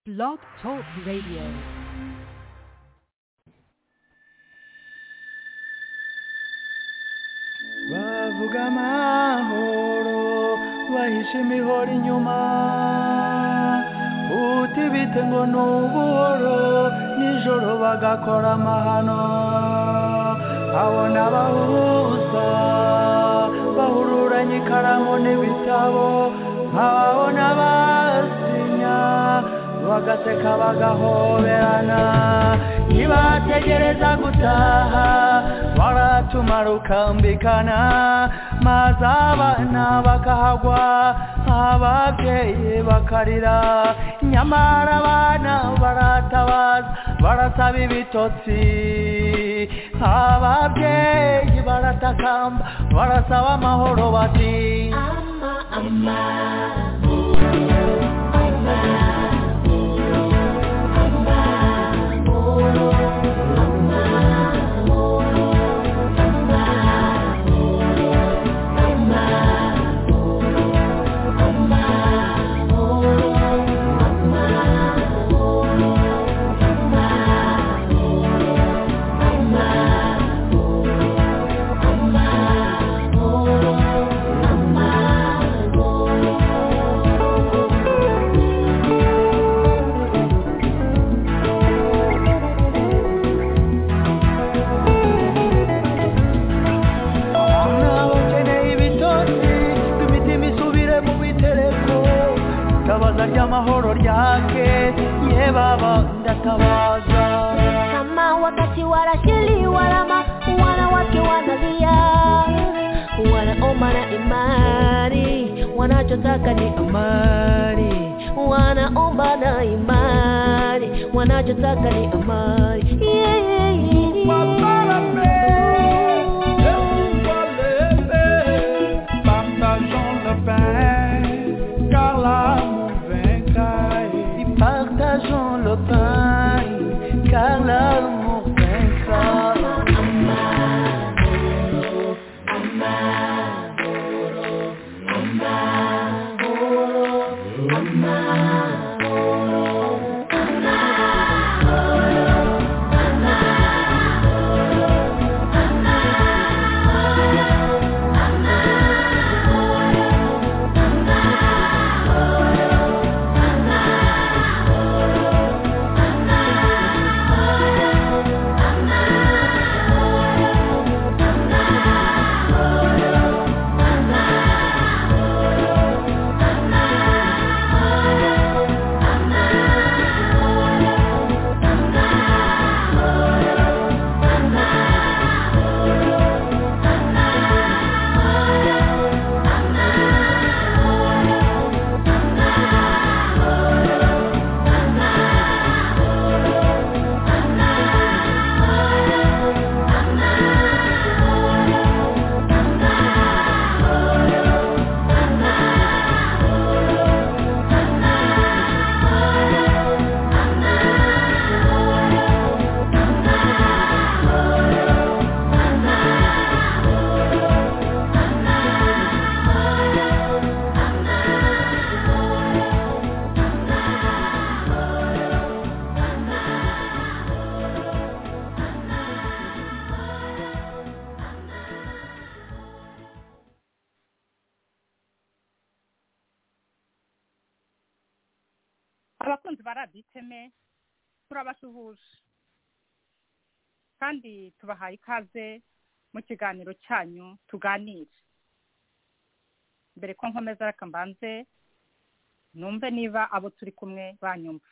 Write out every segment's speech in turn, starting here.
Blog Talk Radio. bavuga amahoro bahishe imihoro inyuma uti bite ngo ni ubuhoro nijoro bagakora amahano abona abahuza bahururanye ikaramu n'ibitabo nkababona basinya bagaseka bagahoberana nibategereza gutaha baratumara ukambikana maze abana bakahagwa ababyeyi bakarira nyamara abana baratabaza barasaba ibitotsi ababyeyi baratakamba barasaba amahoro bati abana bakeneye ibitotsi imitima isubire mu bitereko tabaza ry'amahoro ryake ye baba ndatabaza kama wakati wanashiliwa lama wanawake wanalia wanaoma na imani wanachotaka ni amani wanaomba na imani wanachotaka ni amani Et partageons le pain car l'amour vaincra abakunzi ba radiyo iteme turabasuhuje kandi tubahaye ikaze mu kiganiro cyanyu tuganire mbere ko nkomeza reka mbanze numve niba abo turi kumwe banyumva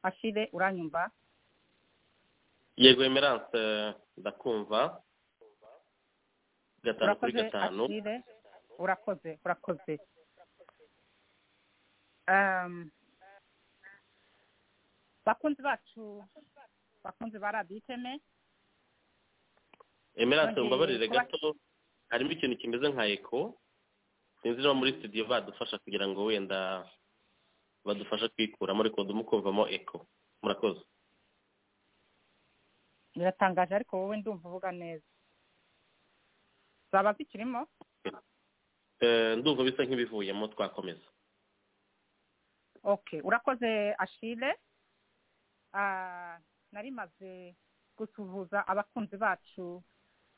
ashire uranyumva yego emerance ndakumva gatanu kuri urakoze gatanu ashire urakoze urakoze Ehm, bakunzi bacu bakunzi ba radiyo iteme emerance Bagiye mbabarire kuba- gato harimo ikintu kimeze nka eko sinzi niba muri studio badufasha kugira ngo wenda badufashe kwikuramo ariko ndimo kumvamo eko murakoze biratangaje ariko wowe ndumva uvuga neza zaba zikirimo Eh, ndumva bisa nk'ibivuyemo twakomeza ok urakoze ashire Ah, nari maze gusuhuza abakunzi bacu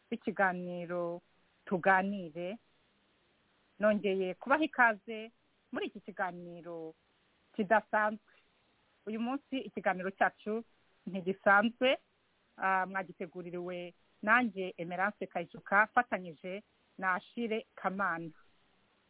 b'ikiganiro tuganire nongeye kubaha ikaze muri iki kiganiro kidasanzwe uyu munsi ikiganiro cyacu ntigisanzwe ah, mwagiteguririwe nanjye emerance kayicuka afatanyije na ashire kamana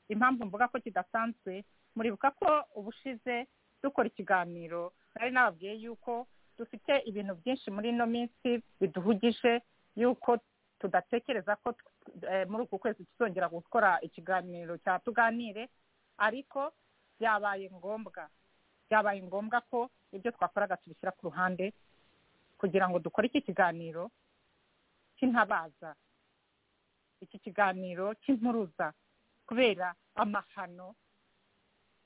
impamvu mvuga ko kidasanzwe muribuka ko ubushize dukora ikiganiro nari nababwiye yuko dufite ibintu byinshi muri ino minsi biduhugije yuko tudatekereza ko eh, muri uku kwezi tuzongera gukora ikiganiro cya tuganire ariko byabaye ngombwa byabaye ngombwa ko ibyo twakoraga tubishyira ku ruhande kugira ngo dukore iki kiganiro cy'intabaza iki kiganiro cy'impuruza kubera amahano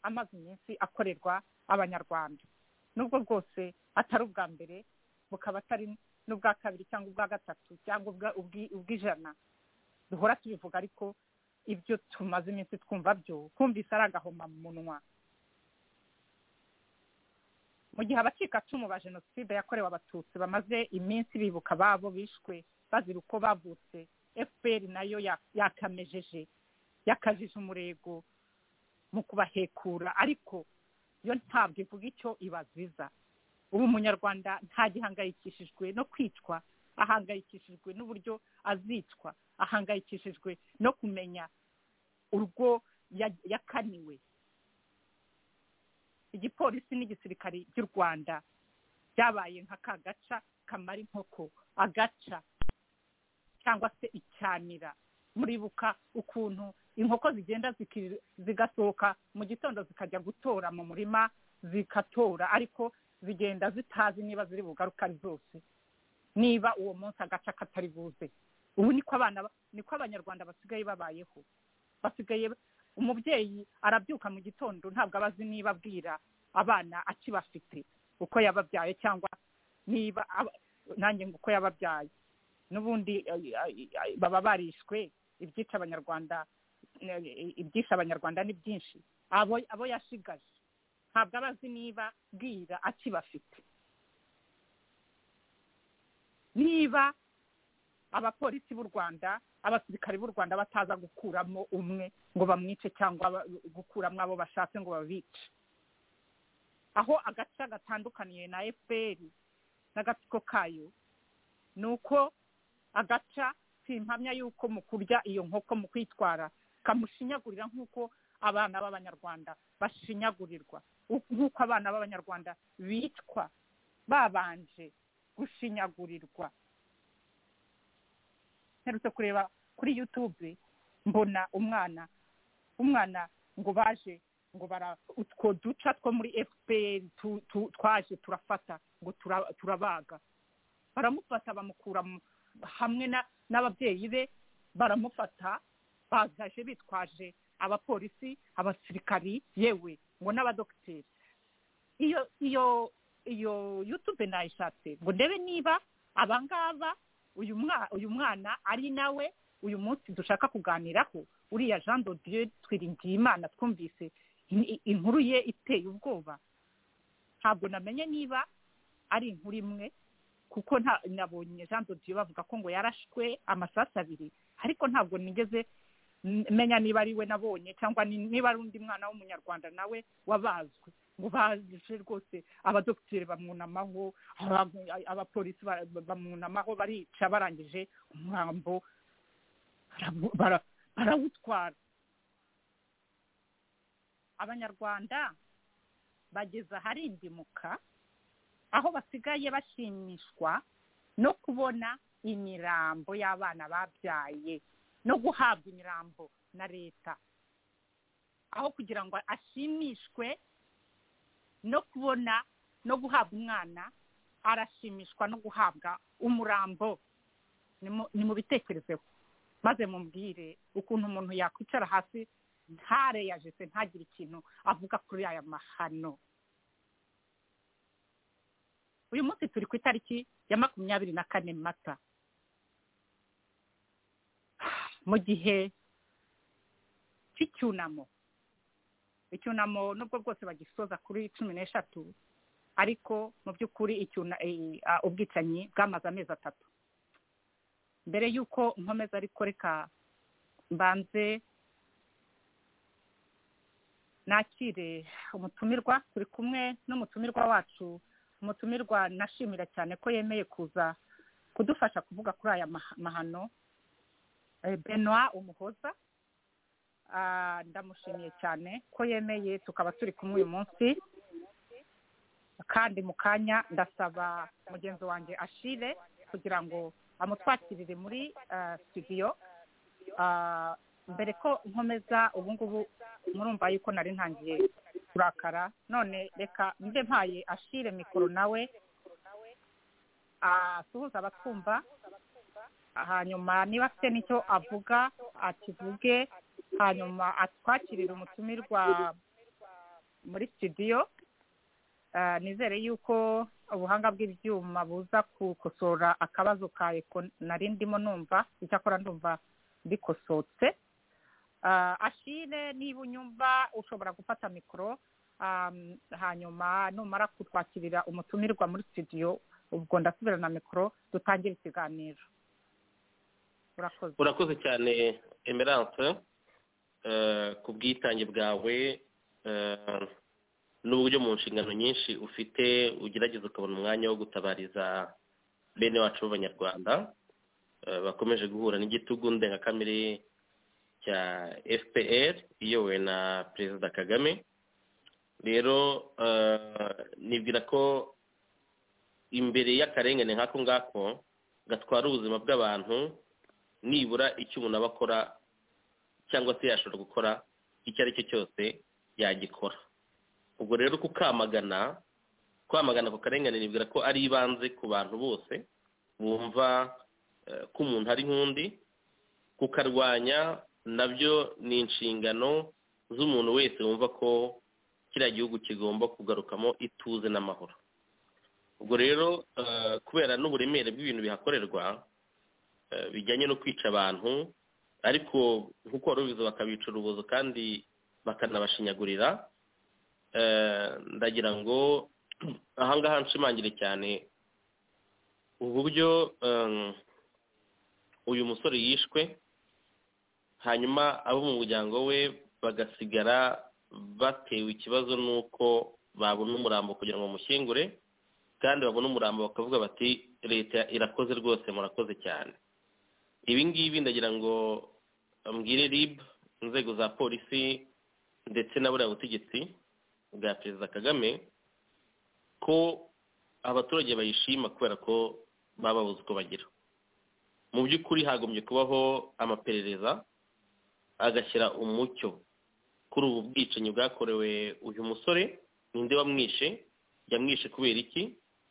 amaze iminsi akorerwa abanyarwanda nubwo bwose atari ubwa mbere bukaba atari n'ubwa kabiri cyangwa ubwa gatatu cyangwa ubwa- ubwi- ubw'ijana duhora tubivuga ariko ibyo tumaze iminsi twumva byo twumvise ari agahoma mu munwa mu gihe abacikacumu ba jenoside yakorewe abatutsi bamaze iminsi bibuka ababo bishwe bazira uko bavutse fpr nayo ya- yakamejeje yakajije umurego mu kubahekura ariko yo ntabwo ivuga icyo ibaziza ubu umunyarwanda ntagihangayikishijwe no kwicwa ahangayikishijwe n'uburyo azicwa ahangayikishijwe no kumenya urwo ya- yakaniwe igipolisi n'igisirikari by'u rwanda byabaye nka ka gaca kamara inkoko agaca cyangwa se icyanira muribuka ukuntu inkoko zigenda ziki- zigasohoka mu gitondo zikajya gutora mu murima zikatora ariko zigenda zitazi niba ziri bugaruke ari zose niba uwo munsi agaca katari buze ubu niko abana ba- niko abanyarwanda basigaye babayeho basigaye umubyeyi arabyuka mu gitondo ntabwo aba azi niba abwira abana akibafite uko yababyaye cyangwa niba aba- nanjye ngo uko yababyaye n'ubundi ay- ay- ay- baba barishwe ibyica abanyarwanda eh, ibyishe abanyarwanda ni byinshi abo abo yashigaje ntabwo aba azi niba bwira akibafite niba abapolisi b'u rwanda abasirikare b'u rwanda bataza gukuramo umwe ngo bamwice cyangwa ba- gukuramo abo bashatse ngo babice aho agace gatandukaniye na fpr n'agatsiko kayo ni uko agaca simpamya yuko mu kurya iyo nkoko mu kwitwara kamushinyagurira nk'uko abana b'abanyarwanda bashinyagurirwa u- nk'uko abana b'abanyarwanda bitwa babanje gushinyagurirwa mperutse kureba kuri yutube mbona umwana umwana ngo baje ngo bara utwo duca two muri fpr tu- tu- twaje turafata ngo tura- turabaga baramufata bamukura mu- hamwe na- n'ababyeyi be baramufata bazaje bitwaje abapolisi abasirikari yewe ngo n'abadogiteri iyo iyo iyo yutube nayishatse ngo ndebe niba abangaba uyu mwa- uyu mwana ari nawe uyu munsi dushaka kuganiraho uriya jean de dieu twiringiyimana twumvise in- inkuru ye iteye ubwoba ntabwo namenye niba ari inkuru imwe kuko nta nabonye jean de dieu bavuga ko ngo yarashwe amasasu abiri ariko ntabwo nigeze n- menya niba ari we nabonye cyangwa ni- niba ari undi mwana w'umunyarwanda nawe wabazwe ngo baje rwose abadogiteri bamwunamaho aba- abapolisi ba- bamwunamaho barica barangije umurambo baramu- bara- barawutwara abanyarwanda bageze ahari indimuka aho basigaye bashimishwa no kubona imirambo y'abana babyaye no guhabwa imirambo na leta aho kugira ngo ashimishwe no kubona no guhabwa umwana arashimishwa no guhabwa umurambo Nimu- nimubitekerezeho maze mumbwire ukuntu umuntu yakwicara hasi ntareyajese ntagire ikintu avuga kuri aya mahano uyu munsi turi ku itariki ya makumyabiri na kane mata mu gihe cy'icyunamo icyunamo nubwo bwose bagisoza kuri cumi n'eshatu ariko mu by'ukuri icyuna- eh, ah, ubwicanyi bwamaze amezi atatu mbere y'uko nkomeza ariko reka mbanze nakire umutumirwa turi kumwe n'umutumirwa wacu umutumirwa nashimira cyane ko yemeye kuza kudufasha kuvuga kuri aya maha- mahano Eh, benoit umuhoza Ah, ndamushimiye cyane ko yemeye tukaba turi kumwe uyu munsi kandi mu kanya ndasaba mugenzi wanjye ashire kugira ngo amutwakirire muri ah, studio Ah, mbere ko nkomeza ubu ngubu murumva yuko nari ntangiye kurakara none reka mbe mpaye ashire mikoro nawe asuhuza abatwumva hanyuma niba afite n'icyo avuga akivuge hanyuma atwakirira umutumirwa muri studio Ah, nizere yuko ubuhanga bw'ibyuma buza gukosora akabazo ka eko nari ndimo numva icyakora ndumva bikosotse Ah, ashire niba unyumva ushobora gufata mikoro ah, hanyuma numara kutwakirira umutumirwa muri studio ubwo ndasubira na mikoro dutangire ikiganiro urakoze urakoze cyane emerance eh, ku bwitange bwawe eh, n'uburyo mu nshingano nyinshi ufite ugerageza ukabona umwanya wo gutabariza bene wacu b'abanyarwanda eh, bakomeje guhura n'igitugu ndengakamere cya fpr iyobowe na perezida kagame rero eh, nibwira ko imbere y'akarengane nk'ako ngako gatwara ubuzima bw'abantu nibura icyo umuntu aba akora cyangwa se yashobora gukora icyo ari cyo cyose yagikora ubwo rero kukamagana kwamagana ku karengane nibwira ko ari ibanze ku bantu bose bumva eh, ko umuntu ari nk'undi kukarwanya nabyo ni inshingano z'umuntu wese wumva ko kiriya gihugu kigomba kugarukamo ituze n'amahoro ubwo rero eh, kubera n'uburemere bw'ibintu bihakorerwa eh, bijyanye no kwica abantu ariko nk'uko wari ubizi bakabica urubozo kandi bakanabashinyagurira eh, ndagira ngo ahangaha nshimangire cyane uburyo em, uyu musore yishwe hanyuma abo mu muryango we bagasigara batewe ikibazo n'uko babona umurambo kugira ngo bamushyingure kandi babona umurambo bakavuga bati leta irakoze rwose murakoze cyane ibi ngibi ndagira ngo mbwire rib inzego za polisi ndetse na buriya butegetsi bwa perezida kagame ko abaturage bayishima kubera ko baba babuze uko bagira mu by'ukuri hagombye kubaho amaperereza agashyira umucyo kuri ubu bwicanyi bwakorewe uyu musore ninde wamwishe yamwishe kubera iki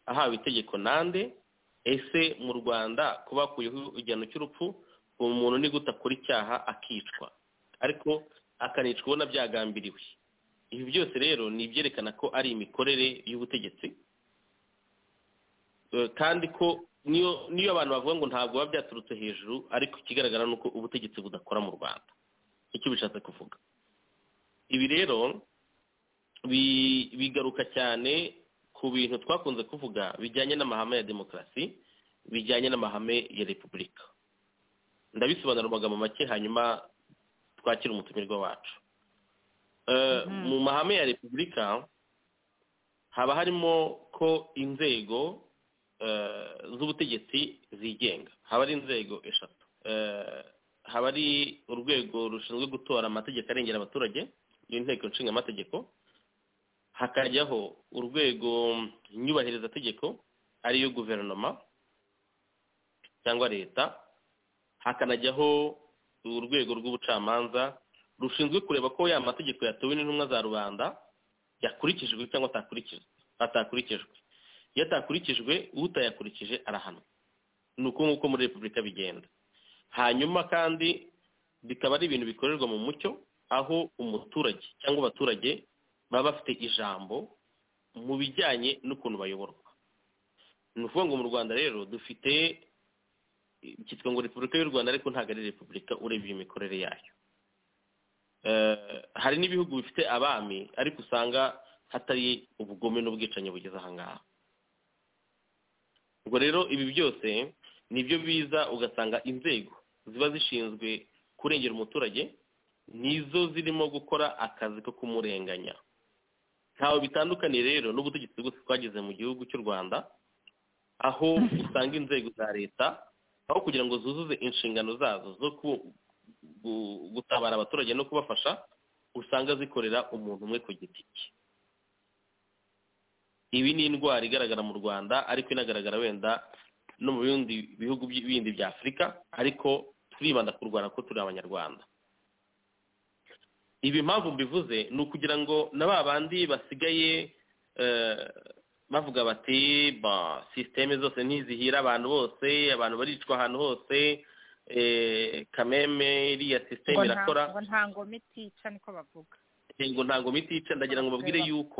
ahawe itegeko nande ese mu rwanda ko bakuyeho igihano cy'urupfu uwo muntu ni gute akora icyaha akicwa ariko akanicwa ubona byagambiriwe ibi byose rero ni ibyerekana ko ari imikorere y'ubutegetsi Eh, kandi ko niyo niyo abantu bavuga ngo ntabwo biba byaturutse hejuru ariko ikigaragara ni uko ubutegetsi budakora mu rwanda icyo bishatse kuvuga ibi rero bi- bigaruka cyane ku bintu twakunze kuvuga bijyanye n'amahame ya demokarasi bijyanye n'amahame ya repubulika ndabisobanura mu magambo make hanyuma twakire umutumirwa wacu Eh, mu mahame ya repubulika haba harimo ko inzego eh, z'ubutegetsi zigenga haba ari inzego eshatu Eh, haba ari urwego rushinzwe gutora amategeko arengera abaturage n'inteko nshinga amategeko hakajyaho urwego nyubahirizategeko ariyo guverinoma cyangwa leta hakanajyaho urwego rw'ubucamanza rushinzwe kureba ko ya mategeko yatowe n'intumwa za rubanda yakurikijwe cyangwa atakurikijwe atakurikijwe iyo atakurikijwe utayakurikije arahanwa ni uko nguko muri repubulika bigenda hanyuma kandi bikaba ari ibintu bikorerwa mu mucyo aho umuturage cyangwa abaturage baba bafite ijambo mu bijyanye n'ukuntu bayoborwa ni ukuvuga ngo mu rwanda rero dufite cyitwa ngo repubulika y'u rwanda ariko ntabwo ari repubulika urebye imikorere yayo Eh, hari n'ibihugu bifite abami ariko usanga hatari ubugome n'ubwicanyi bugeze aha ngaha ubwo rero ibi byose nibyo biza ugasanga inzego ziba zishinzwe kurengera umuturage nizo zirimo gukora akazi ko kumurenganya ntawe bitandukaniye rero n'ubutegetsi bwose twagize mu gihugu cy'u rwanda aho usanga inzego za leta aho kugira ngo zuzuze inshingano zazo zo gutabara abaturage no kubafasha usanga zikorera umuntu umwe ku giti cye ibi ni indwara igaragara mu rwanda ariko inagaragara wenda no mu bindi bihugu bindi bya afurika ariko turibanda kurwana ko turi abanyarwanda ibi impamvu mbivuze ni ukugira ngo na ba bandi basigaye bavuga bati ba sisiteme zose ntizihira abantu bose abantu baricwa ahantu hose kameme iriya sisiteme irakora ngo nta ngoma itica niko bavuga ngo ntabwo mitica ndagira ngo babwire yuko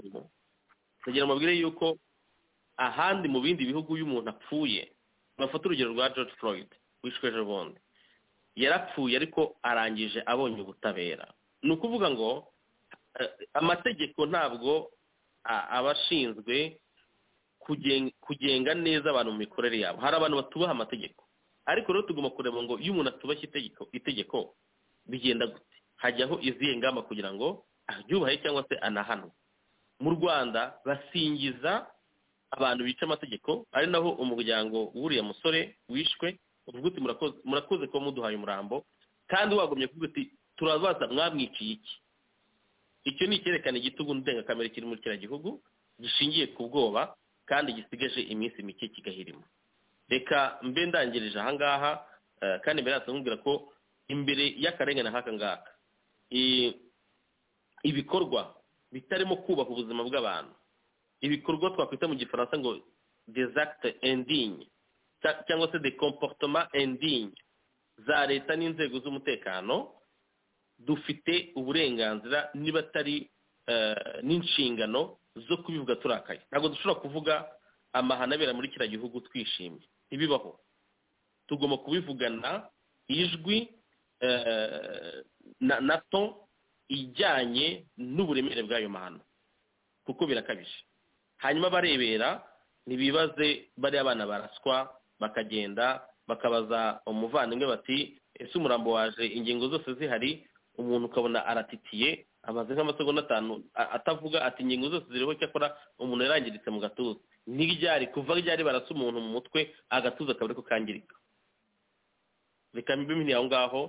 ndagira ngo babwire yuko ahandi mu bindi bihugu iyo umuntu apfuye bafata urugero rwa george floyd wishwe ejo bundi yarapfuye ariko arangije abonye ubutabera ni ukuvuga ngo amategeko ntabwo aba ashinzwe kugenga neza abantu mu mikorere yabo hari abantu batubaha amategeko ariko rero tugomba kureba ngo iyo umuntu atubashye itegeko itegeko bigenda gute hajyaho izihe ngamba kugira ngo aryubahe cyangwa se anahanwe mu rwanda basingiza abantu bica amategeko ari naho umuryango w'uriya musore wishwe uvuga uti murakoze kuba muduhaye umurambo kandi wagomye kuvuga uti turabaza mwamwiciye iki icyo ni icyerekana igitugu ndengakamere kiri muri kiriya gihugu gishingiye ku bwoba kandi gisigaje iminsi mike kigahirima reka mbe ndangirije ahangaha kandi mbere yacu nkubwira ko imbere y'akarengane nk'aka ngaka ibikorwa bitarimo kubaha ubuzima bw'abantu ibikorwa twakwita mu gifaransa ngo desakite endinye cyangwa se de komportoma endinye za leta n'inzego z'umutekano dufite uburenganzira niba atari n'inshingano zo kubivuga turakaye ntabwo dushobora kuvuga amahano abera muri kiriya gihugu twishimye ntibibaho tugomba kubivugana ijwi na to ijyanye n'uburemere bw'ayo mahano kuko birakabije hanyuma barebera ntibibaze bariya abana baraswa bakagenda bakabaza umuvandimwe bati ese umurambo waje ingingo zose zihari umuntu ukabona aratitiye amaze nk'amasegonda atanu atavuga ati ingingo zose ziriho cyakora umuntu yarangiritse mu gatuza ntiryari kuva ryari barasa umuntu mu mutwe agatuza akaba ariko kangirika reka mbimini aho ngaho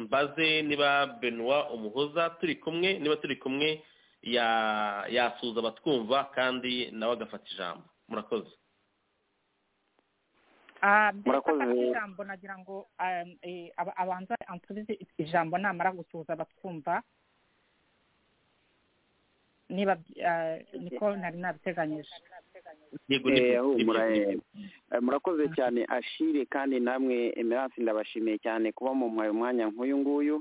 mbaze niba benoit umuhoza turi kumwe niba turi kumwe yasuza abatwumva kandi nawe agafata ijambo murakoze mbere afata ijambo nagira ngo abanza ansubize ijambo namara gusuhuza abatwumva niba niko nari nabiteganyije murakoze cyane ashire kandi namwe emerance ndabashimiye cyane kuba mu mwanya nk'uyu nguyu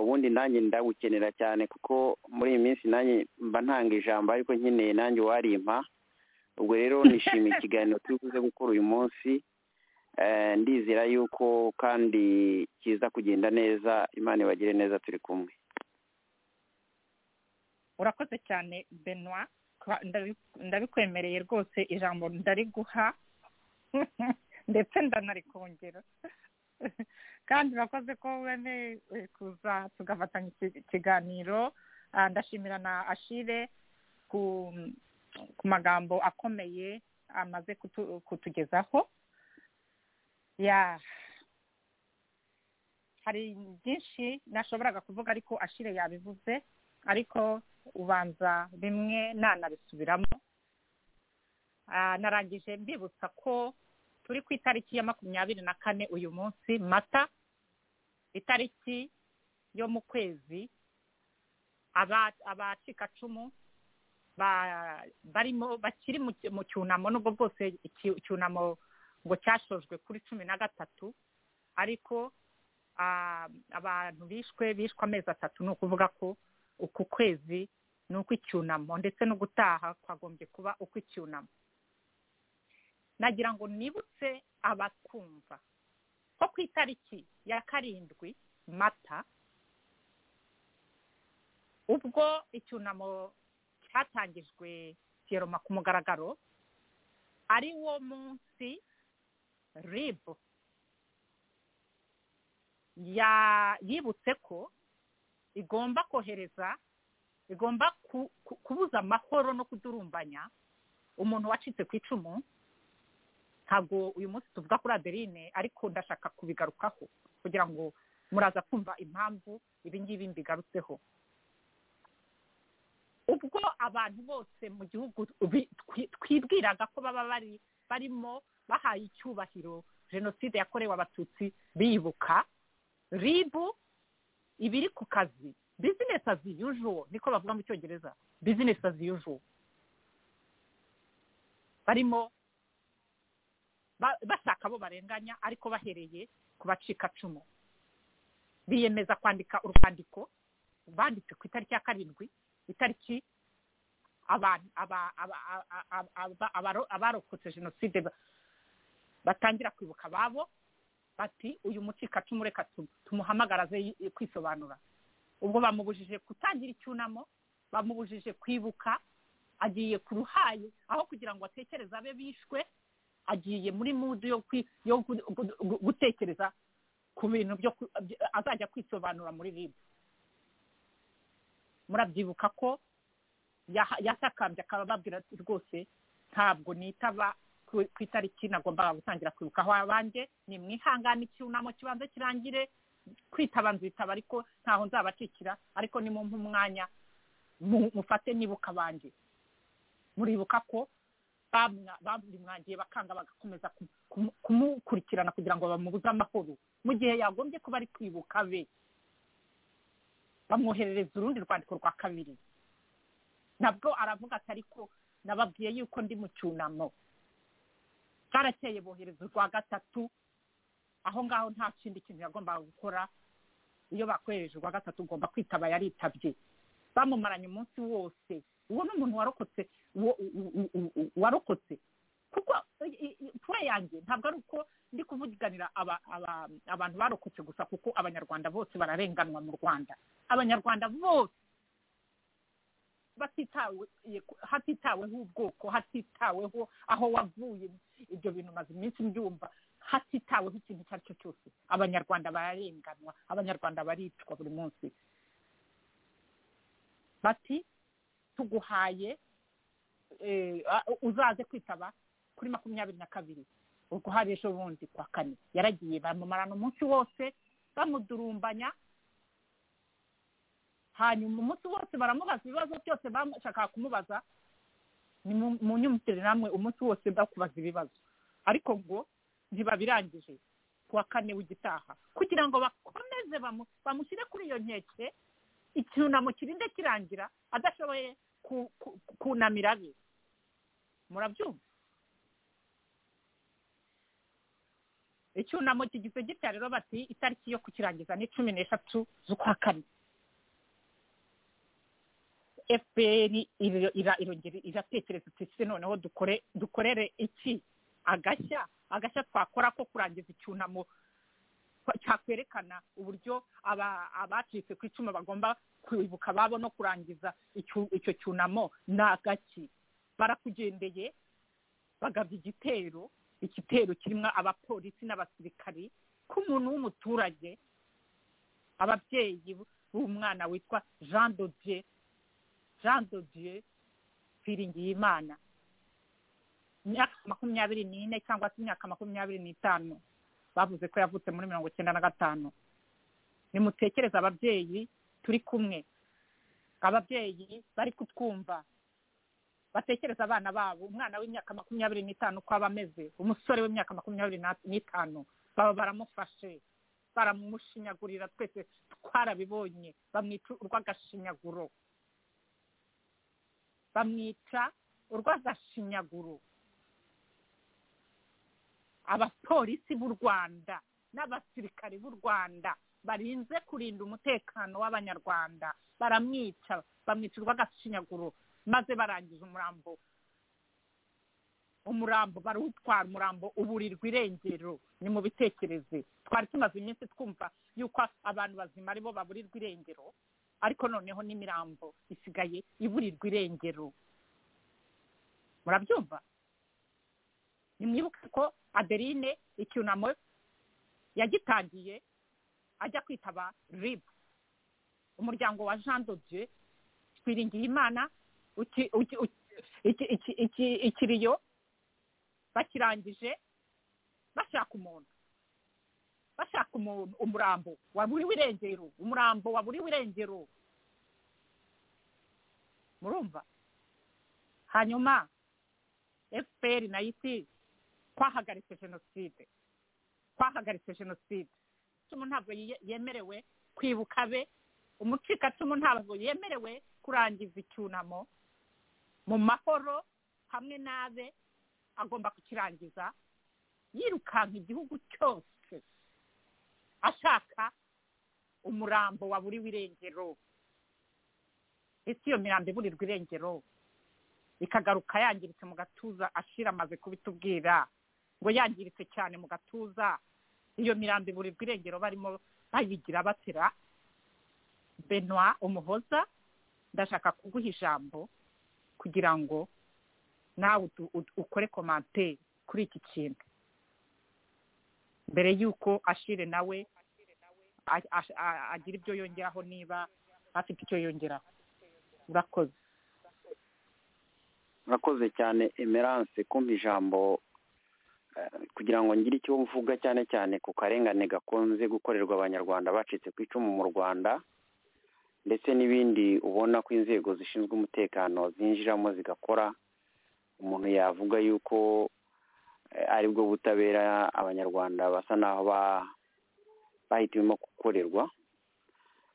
ubundi nanjye ndawukenera cyane kuko muri iyi minsi nanjye mba ntanga ijambo ariko nkeneye nanjye uwarimpa ubwo rero nishimiye ikiganiro turi buze gukora uyu munsi ndizera yuko kandi kiza kugenda neza imana ibagire neza turi kumwe urakoze cyane benoit ndabikwemereye rwose ijambo ndariguha ndetse ndanarikongera kandi urakoze ko wemeye kuza tugafatanya ikiganiro ndashimira na ashire ku magambo akomeye amaze kutugezaho ya hari byinshi nashoboraga kuvuga ariko ashire yabivuze ariko ubanza bimwe nanabisubiramo narangije mbibutsa ko turi ku itariki ya makumyabiri na kane uyu munsi mata itariki yo mu kwezi abacikacumu barimo bakiri mu cyunamo nubwo bwose icyunamo ngo cyashojwe kuri cumi na gatatu ariko abantu bishwe bishwe amezi atatu ni ukuvuga ko uku kwezi ni ukw'icyunamo ndetse no gutaha kwagombye kuba ukw'icyunamo nagira ngo nibutse abatwumva ko ku itariki ya karindwi mata ubwo icyunamo hatangijwe siyeroma ku mugaragaro ari wo munsi ribu ya- yibutse ko igomba kohereza igomba ku- ku- kubuza amahoro no kudurumbanya umuntu wacitse ku icumu ntabwo uyu munsi tuvuga kuri adeline ariko ndashaka kubigarukaho kugira ngo muraza kumva impamvu ibi ngibi mbigarutseho ubwo abantu bose mu gihugu bi- twi- twibwiraga ko baba bari barimo bahaye icyubahiro jenoside yakorewe abatutsi bibuka ribu iba iri ku kazi bizinesi as usual niko bavuga mu cyongereza bizinesi as usual barimo ba- bashaka abo barenganya ariko bahereye ku bacikacumu biyemeza kwandika urwandiko banditse ku itariki ya karindwi itariki abantu aba- aba- aba- aba- aba- abaro- abarokotse jenoside ba- batangira kwibuka ababo bati uyu mucikacumu reka tu- tumuhamagare aze yi- kwisobanura ubwo bamubujije gutangira icyunamo bamubujije kwibuka agiye ku ruhayi aho kugira ngo atekereze abe bishwe agiye muri mudu yo kwi- yo gu- gu- gu- gutekereza ku bintu byo ku- byo- azajya kwisobanura muri ribu murabyibuka ko yaha- yasakambye akaba ababwira ati rwose ntabwo nitaba ku ku itariki nagombaga gutangira kwibukaho abanjye ni mwihangane icyunamo kibanza kirangire kwitaba nzitaba ariko ntaho nzabacikira ariko ni mu umwanya mu- mufate nibuka abanjye muribuka ko bamwa- bamwangiye bakanga bagakomeza ku- kumu- kumukurikirana kugira ngo bamubuze amahoro mu gihe yagombye kuba ari kwibuka be bamwoherereza urundi rwandiko rwa kabiri nabwo aravuga ati ariko nababwiye yuko ndi mu cyunamo bwarakeye bohereza urwa gatatu aho ngaho nta kindi kintu yagombaga gukora iyo bakohereje urwa gatatu ugomba kwitaba yaritabye bamumaranye umunsi wose uwo ni umuntu warokotse wo- u- u- u- u- warokotse kuko i- i- i- puwe yanjye ntabwo ari uko ndi kuvuganira aba- aba- abantu barokotse gusa kuko abanyarwanda bose bararenganwa mu rwanda abanyarwanda bose batitawe hatitaweho ubwoko hatitaweho aho wavuye ibyo bintu maze iminsi mbyumva hatitaweho ikintu icyo ari cyo cyose abanyarwanda bararenganwa abanyarwanda baricwa buri munsi bati tuguhaye eh, a- uzaze kwitaba kuri makumyabiri na kabiri ubwo hari ejo bundi kwa kane yaragiye bamumarana umunsi wose bamudurumbanya hanyuma umunsi wose baramubaza ibibazo byose bashakaga kumubaza ni mu- mu nyumvire namwe umunsi wose bakubaza ibibazo ariko ngo ntibabirangije kuwa kane w'igitaha kugira ngo bakomeze bamu- bamushyire kuri iyo nkeke icyunamo kirinde kirangira adashoboye ku- ku- kunamira be murabyumva icyunamo kigizwe gitya rero bati itariki yo kukirangiza ni cumi n'eshatu z'ukwa kane fpr iro- ira- irongera iratekereza iti se noneho dukore dukorere iki agashya agashya twakora ko kurangiza icyunamo kwa- cyakwerekana uburyo aba- abacitse ku icumu bagomba kwibuka ababo no kurangiza icyu- icyo cyunamo ni agaki barakugendeye bagabya igitero igitero kirimo abapolisi n'abasirikari k'umuntu w'umuturage ababyeyi b'umwana witwa jean dodier jean de dieu twiringiyimana imyaka makumyabiri n'ine cyangwa se imyaka makumyabiri n'itanu bavuze ko yavutse muri mirongo icyenda na gatanu nimutekereze ababyeyi turi kumwe ababyeyi bari kutwumva batekereza abana babo umwana w'imyaka makumyabiri n'itanu uko aba ameze umusore w'imyaka makumyabiri na- n'itanu baba baramufashe baramushinyagurira twese twarabibonye bamwica urw'agashinyaguro bamwica urw'agashinyaguro abapolisi b'u rwanda n'abasirikari b'u rwanda barinze kurinda umutekano w'abanyarwanda baramwica bamwica urw'agashinyaguro maze barangiza umurambo umurambo barawutwara umurambo uburirwa irengero ni mu bitekereze twari tumaze iminsi twumva yuko abantu bazima aribo baburirwa irengero ariko noneho n'imirambo isigaye iburirwa irengero murabyumva nimwibuke ko adeline icyunamo yagitangiye ajya kwitaba ribu umuryango wa jean dodieu twiringiye imana uki- uki- uki- iki- iki- iki- ikiriyo bakirangije bashaka umuntu bashaka umuntu umurambo waburiwe irengero umurambo waburiwe irengero murumva hanyuma fpr na iti twahagaritse jenoside twahagaritse jenoside umucikacumu ntabwo ye- yemerewe kwibuka be umucikacumu ntabwo yemerewe kurangiza icyunamo mu mahoro hamwe n'abe agomba kukirangiza yirukanka igihugu cyose ashaka umurambo waburiwe irengero ese iyo mirambo iburirwa irengero ikagaruka yangiritse mu gatuza ashira amaze kubitubwira ngo yangiritse cyane mu gatuza iyo mirambo iburirwa irengero barimo bayigira batera benoit umuhoza ndashaka kuguha ijambo kugira ngo nawe utu- ut- ukore komanteri kuri iki kintu mbere y'uko ashire nawe a- a- a- agira ibyo yongeraho niba afite icyo yongeraho urakoze murakoze cyane emerance kumpa ijambo eh, kugira ngo ngire icyo mvuga cyane cyane ku karengane gakunze gukorerwa abanyarwanda bacitse ku icumu mu rwanda ndetse n'ibindi ubona ko inzego zishinzwe umutekano zinjiramo zigakora umuntu yavuga yuko eh, aribwo butabera abanyarwanda basa naho ba- bahitiyemo gukorerwa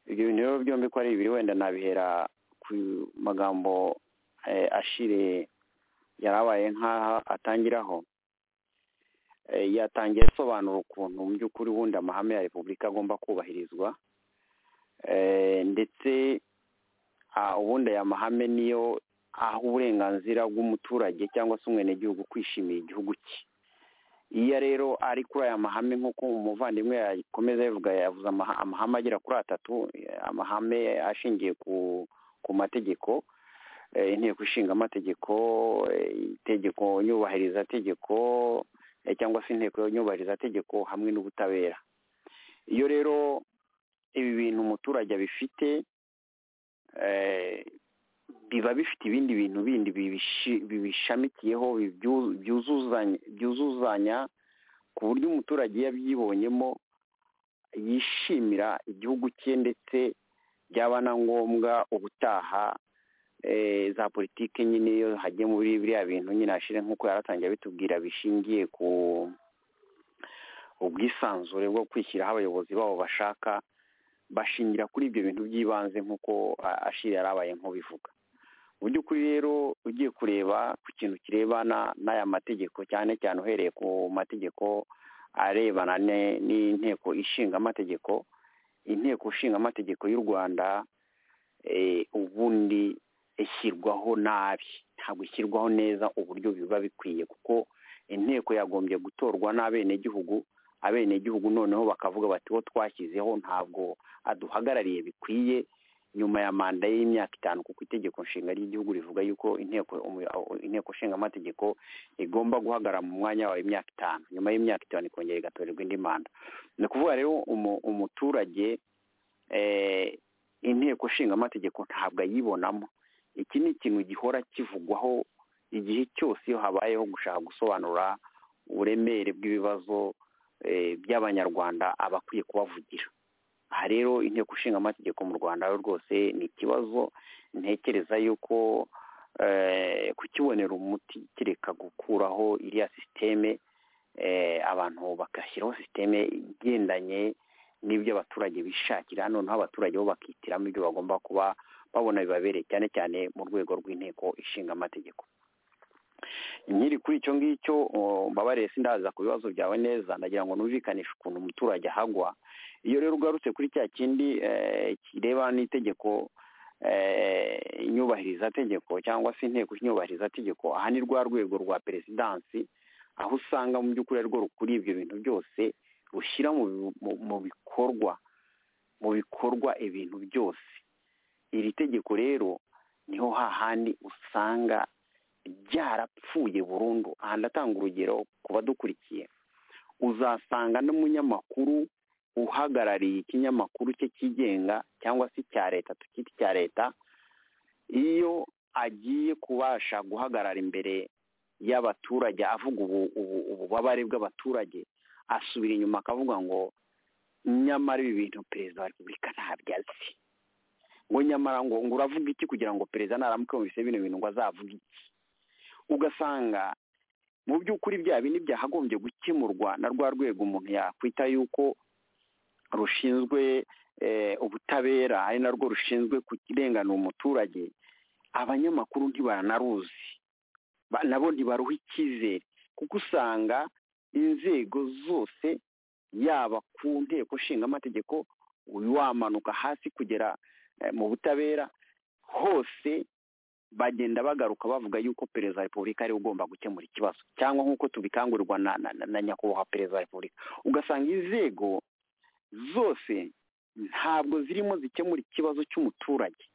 ibyo bintu rero byombi ko ari bibiri wenda nabihera ku magambo eh, ashire yarabaye nk'aha atangiraho Eh, yatangiye asobanura ukuntu mu by'ukuri ubundi amahame ya repubulika agomba kubahirizwa Eh, ndetse ah, ubundi aya mahame niyo aha uburenganzira bw'umuturage cyangwa se umwenegihugu kwishimira igihugu cye iyo rero ari kuri aya mahame nk'uko umuvandimwe yakomeza yavuga yavuze amaha- amahame agera kuri atatu eh, amahame ashingiye ku ku mategeko eh, inteko ishinga amategeko eh, itegeko nyubahiriza tegeko eh, cyangwa se inteko nyubahiriza tegeko hamwe n'ubutabera iyo rero ibi bintu umuturage abifite eh, biba bifite ibindi bintu bindi bibishi- bibishamikiyeho bibyu- byuzuzanya byuzuzanya ku buryo umuturage iyo abyibonyemo yishimira igihugu cye ndetse byaba na ngombwa ubutaha eh, za politiki nyine iyo hagiye muri biriya bintu nyine hashire nk'uko yaratangiye abitubwira bishingiye ku ubwisanzure bwo kwishyiraho abayobozi babo bashaka bashingira kuri ibyo bintu by'ibanze nk'uko ah, ashiri yarabaye nk'ubivuga mu by'ukuri rero ugiye kureba ku kintu kirebana n'aya mategeko cyane cyane uhereye ku mategeko arebana ne- n'inteko ishinga amategeko inteko ishinga amategeko y'u rwanda eh, ubundi ishyirwaho nabi ntabwo ishyirwaho neza uburyo biba bikwiye kuko inteko yagombye gutorwa n'abenegihugu abenegihugu noneho bakavuga bati uwo twashyizeho ntabwo aduhagarariye bikwiye nyuma ya manda y'imyaka itanu kuko itegeko nshinga ry'igihugu rivuga yuko inteko umu- inteko nshinga amategeko igomba guhagarara mu mwanya wawe imyaka itanu nyuma y'imyaka itanu ikongera igatorerwa indi manda ni ukuvuga rero umu- umuturage eh, inteko nshinga amategeko ntabwo ayibonamo iki ni ikintu gihora kivugwaho igihe cyose iyo habayeho gushaka gusobanura uburemere bw'ibibazo eh, by'abanyarwanda aba akwiye kubavugira aha rero inteko ishinga amategeko mu rwanda yo rwose ni ikibazo ntekereza yuko eh, kukibonera umuti kireka gukuraho iriya sisiteme eh, abantu bagashyiraho sisiteme igendanye n'ibyo abaturage bishakira noneho abaturage bo bakihitiramo ibyo bagomba kuba babona bibabereye cyane cyane mu rwego rw'inteko ishinga amategeko nkiri kuri icyo ngicyo oh, mbabarire sindaza ku bibazo byawe neza ndagira ngo numvikanishe ukuntu umuturage ahagwa iyo rero ugarutse kuri cya kindi eh, kireba n'itegeko eh, nyubahirizategeko cyangwa se inteko nyubahirizategeko aha ni rwa rwego rwa perezidansi aho usanga mu by'ukuri ari rwo rukuri ibyo bintu byose rushyira mu bi- mu- mu bikorwa mu bikorwa ibintu byose iri tegeko rero niho hahandi usanga byarapfuye burundu aha ndatanga urugero ku badukurikiye uzasanga n'umunyamakuru uhagarariye ikinyamakuru cye cyigenga cyangwa se icya leta tukita icya leta iyo agiye kubasha guhagarara imbere y'abaturage avuga ububabare bw'abaturage asubira inyuma akavuga ngo nyamara ibi bintu perezida wa repubulika ntabyo azi ngo nyamara ngo ngo uravuga iki kugira ngo perezida naramuka yumvise bino bintu ngo azavuge iki ugasanga mu by'ukuri bya bindi byahagombye gukemurwa na rwa rwego umuntu yakwita yuko rushinzwe ubutabera ari narwo rushinzwe kurenganura umuturage abanyamakuru ntibaranaruzi nabo ntibaruha icyizere kuko usanga inzego zose yaba ku nteko ishinga amategeko wamanuka hasi kugera mu butabera hose bagenda bagaruka bavuga yuko perezida wa repubulika ariwe ugomba gukemura ikibazo cyangwa nk'uko tubikangurirwa na nyakubahwa perezida wa repubulika ugasanga inzego zose ntabwo zirimo zikemura ikibazo cy'umuturage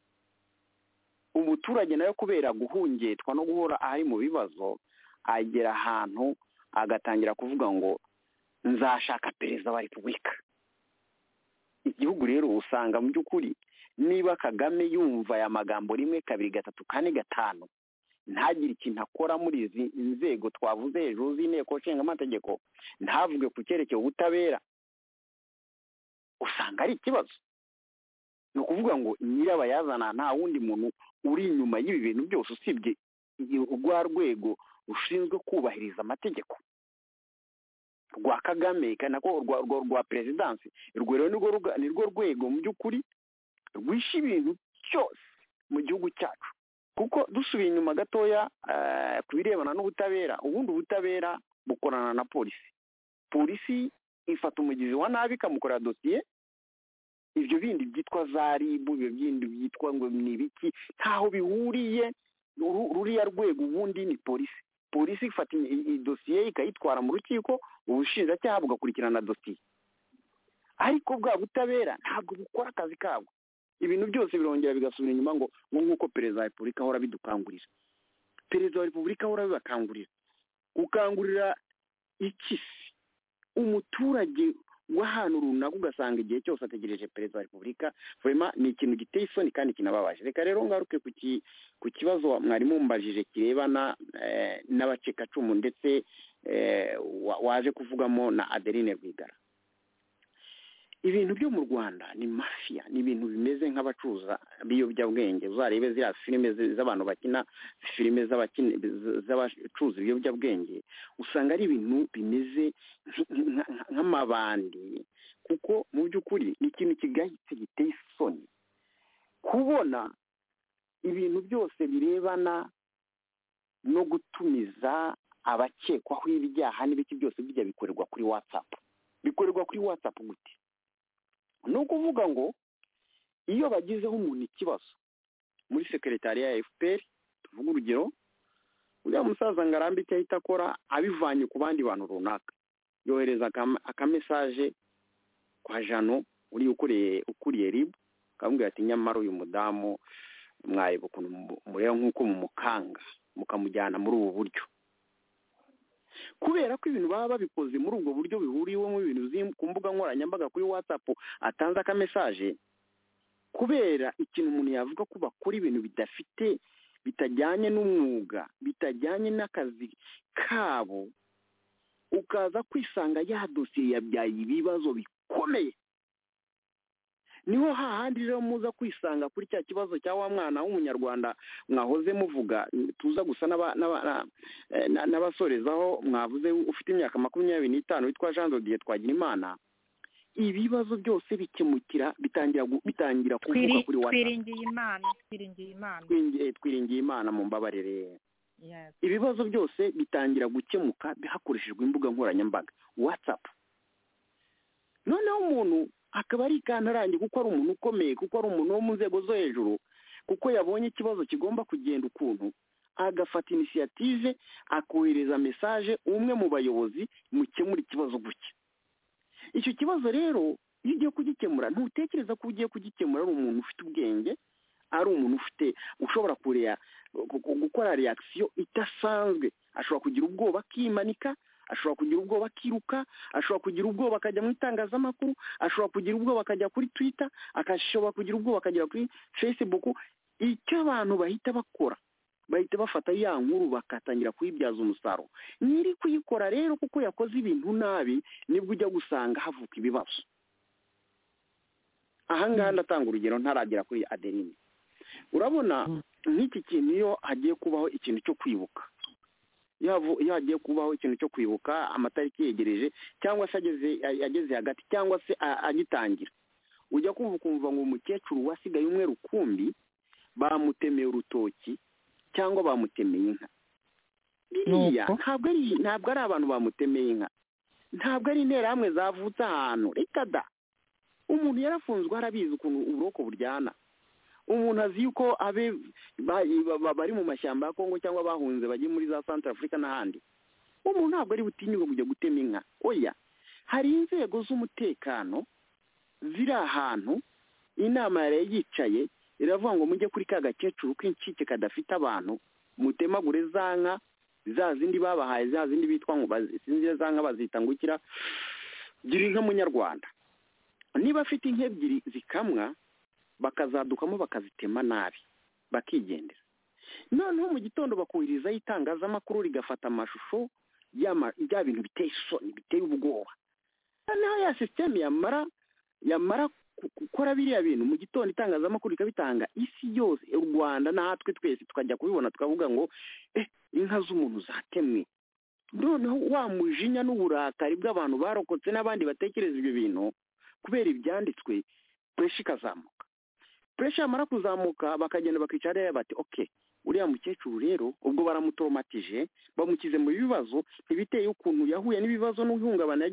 umuturage nawe kubera guhungetwa no guhora ari mu bibazo agera ahantu agatangira kuvuga ngo nzashaka perezida wa repubulika igihugu rero usanga mu by'ukuri niba kagame yumva aya magambo rimwe kabiri gatatu kane gatanu ntagire ikintu akora muri izi nzego twavuze hejuru z'inteko nshinga amategeko ntavuge ku cyerekeye ubutabera usanga ari ikibazo ni ukuvuga ngo nyirabayazana nta wundi muntu uri inyuma y'ibi bintu byose usibye rwa rwego rushinzwe kubahiriza amategeko rwa kagame nako rwa rwa perezidansi urwo rero ni rwo rwego mu by'ukuri rwishe ibintu cyose mu gihugu cyacu kuko dusubiye inyuma gatoya ku birebana n'ubutabera ubundi ubutabera bukorana na polisi polisi ifata umugizi wa nabi ikamukorera dosiye ibyo bindi byitwa za ribu ibyo bindi byitwa ngo ni ibiki ntaho bihuriye ruriya rwego ubundi ni polisi polisi ifata idosiye ikayitwara mu rukiko ubushinjacyaha bugakurikirana dosiye ariko bwa butabera ntabwo bukora akazi kabwo ibintu byose birongera bigasubira inyuma ngo nk'uko perezida wa repubulika ahora bidukangurira perezida wa repubulika ahora bibakangurira gukangurira ikisi umuturage w'ahantu runaka ugasanga igihe cyose ategereje perezida wa repubulika vurema ni ikintu giteye isoni kandi kinababaje reka rero ngaruke ku kibazo mwari mumbajije kirebana n'abacikacumu ndetse waje kuvugamo na adeline rwigara ibintu byo mu rwanda ni mafiya ni ibintu bimeze nk'abacuruza b'ibiyobyabwenge uzarebe ziriya filime z'abantu bakina filime z'abacuruza ibiyobyabwenge usanga ari ibintu bimeze nk'amabandi kuko mu by'ukuri ni ikintu kigayitse giteye isoni kubona ibintu byose birebana no gutumiza abakekwaho ibyaha n'ibiki byose bijya bikorerwa kuri watsapu bikorerwa kuri watsapu gute ni ukuvuga ngo iyo bagizeho umuntu ikibazo muri sekeretariya ya efuperi tuvuga urugero uriya musaza ngo arambe icyo ahita akora abivanye ku bandi bantu runaka yohereza akamesaje kwa jano uriya ukoreye ukuriye ribu akamubwira ati nyamara uyu mudamu mwareba ukuntu mureba nk'uko mumukanga mukamujyana muri ubu buryo kubera ko ibintu baba babikoze muri ubwo buryo bihuriwemo ibintu ku mbuga nkoranyambaga kuri watsapu atanze akamesaje kubera ikintu umuntu yavuga ko bakora ibintu bidafite bitajyanye n'umwuga bitajyanye n'akazi kabo ukaza kwisanga ya dosiye yabyaye ibibazo bikomeye niho hahandi rero muza kwisanga kuri cya kibazo cya wa mwana w'umunyarwanda mwahoze muvuga tuza gusa n'abasorezaho mwavuze ufite imyaka makumyabiri n'itanu witwa jean dodiye twagira imana ibibazo byose bikemukira bitangira kuvuga kuri twiringiye imana twiringiye imana twiringiye imana mu mbabarire ibibazo byose bitangira gukemuka hakoreshejwe imbuga nkoranyambaga watsapu noneho umuntu akaba ari ikantarange kuko ari umuntu ukomeye kuko ari umuntu wo mu nzego zo hejuru kuko yabonye ikibazo kigomba kugenda ukuntu agafata inisiyative akohereza mesaje umwe mu bayobozi mukemura ikibazo gutya icyo kibazo rero iyo ugiye kugikemura ntutekereza ko ugiye kugikemura ari umuntu ufite ubwenge ari umuntu ufite ushobora kureba gukora reakisiyo idasanzwe ashobora kugira ubwoba akimanika ashobora kugira ubwoba akiruka ashobora kugira ubwoba akajya mu itangazamakuru ashobora kugira ubwoba akajya kuri twita ashobora kugira ubwoba akajya kuri fesibuku icyo abantu bahita bakora bahita bafata ya nkuru bakatangira kuyibyaza umusaruro nyiri kuyikora rero kuko yakoze ibintu nabi nibwo ujya gusanga havuka ibibazo ahangaha ndatanga urugero ntaragera kuri aderine urabona nk'iki kintu iyo hagiye kubaho ikintu cyo kwibuka iyo hagiye kubaho ikintu cyo kwibuka amatariki yegereje cyangwa se ageze hagati cyangwa se agitangira ujya kumva ukumva ngo umukecuru wasigaye umwe rukumbi bamutemeye urutoki cyangwa bamutemeye inka biriya ntabwo ari abantu bamutemeye inka ntabwo ari interahamwe zavutse ahantu reka da umuntu yarafunzwe harabizi ukuntu uburoko buryana umuntu azi yuko abe bari mu mashyamba ya kongo cyangwa bahunze bajye muri za santara afurika n'ahandi umuntu ntabwo ari butinyuke kujya gutema inka oya hari inzego z'umutekano ziri ahantu inama yari yicaye iravuga ngo mujye kuri ka gakecuru k'incike kadafite abantu mutemagure za nka za zindi babahaye za zindi bitwa ngo sinzi za nka bazita ngo ukira gira inka munyarwanda niba afite inka ebyiri zikamwa bakazadukamo bakazitema nabi bakigendera noneho mu gitondo bakubirizaho itangazamakuru rigafata amashusho bya bintu biteye isoni biteye ubwoba noneho ya sisiteme yamara yamara gukora biriya bintu mu gitondo itangazamakuru rikabitanga isi yose u rwanda natwe twese tukajya kubibona tukavuga ngo inka z'umuntu zatemwe noneho wa mujinya n'uburakari bw'abantu barokotse n'abandi batekereza ibyo bintu kubera ibyanditswe pureshi ikazamuka pureshi yamara kuzamuka bakagenda bakicara rero bati oke uriya mukecuru rero ubwo baramutoromatije bamukize mu bibazo ntibiteye ukuntu yahuye n'ibibazo n'ihungabana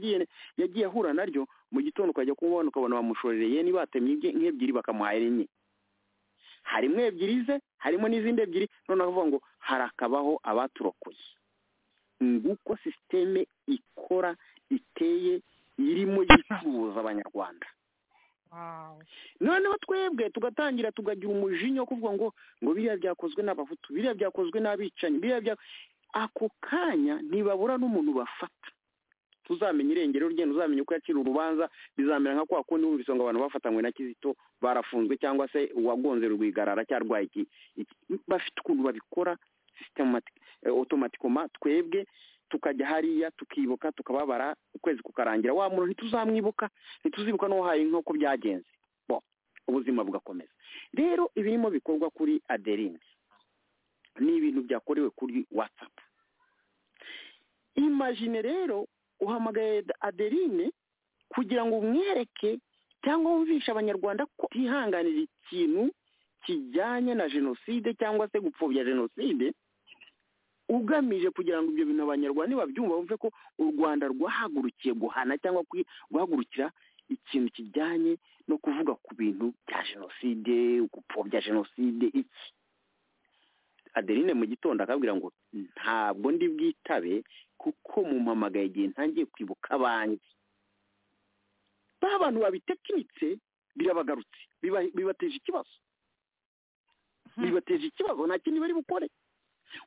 yagiye ahura naryo mu gitondo ukajya kubona ukabona bamushorereye niba hatemye nk'ebyiri bakamuhahira enye harimo ebyiri ze harimo n'izindi ebyiri noneho avuga ngo harakabaho abaturokoye nguko sisiteme ikora iteye irimo yicuruza abanyarwanda noneho twebwe tugatangira tugagira umujinya wo kuvuga ngo ngo biriya byakozwe n'abahutu biriya byakozwe n'abicanyi biriya bya ako kanya ntibabura n'umuntu bafata tuzamenye irengero rye ntuzamenye uko yakira urubanza bizamera nka kwa kundi wumvise ngo abantu bafatanywe na kizito barafunzwe cyangwa se uwagonze rwigarara cyarwaye iki bafite ukuntu babikora otomatikoma twebwe tukajya hariya tukibuka tukababara ukwezi kukarangira wa muntu ntituzamwibuka ntituzibuka n'uwahaye nk'uko byagenze bo ubuzima bugakomeza rero ibirimo bikorwa kuri aderine ni ibintu byakorewe kuri watsapu imajine rero uhamagaye aderine kugira ngo umwereke cyangwa wumvishe abanyarwanda ko utihanganira ikintu kijyanye na jenoside cyangwa se gupfobya jenoside ugamije kugira ngo ibyo bintu abanyarwanda nibabyumva bumve ko u rwanda rwahagurukiye guhana cyangwa guhagurukira ikintu kijyanye no kuvuga ku bintu bya jenoside gupfobya jenoside iki aderine mu gitondo akabwira ngo ntabwo ndi bwitabe kuko mumpamagaye igihe ntangiye kwibuka abanjye ba bantu babitekinitse birabagarutse bibateje ikibazo bibateje ikibazo nta kindi bari bukore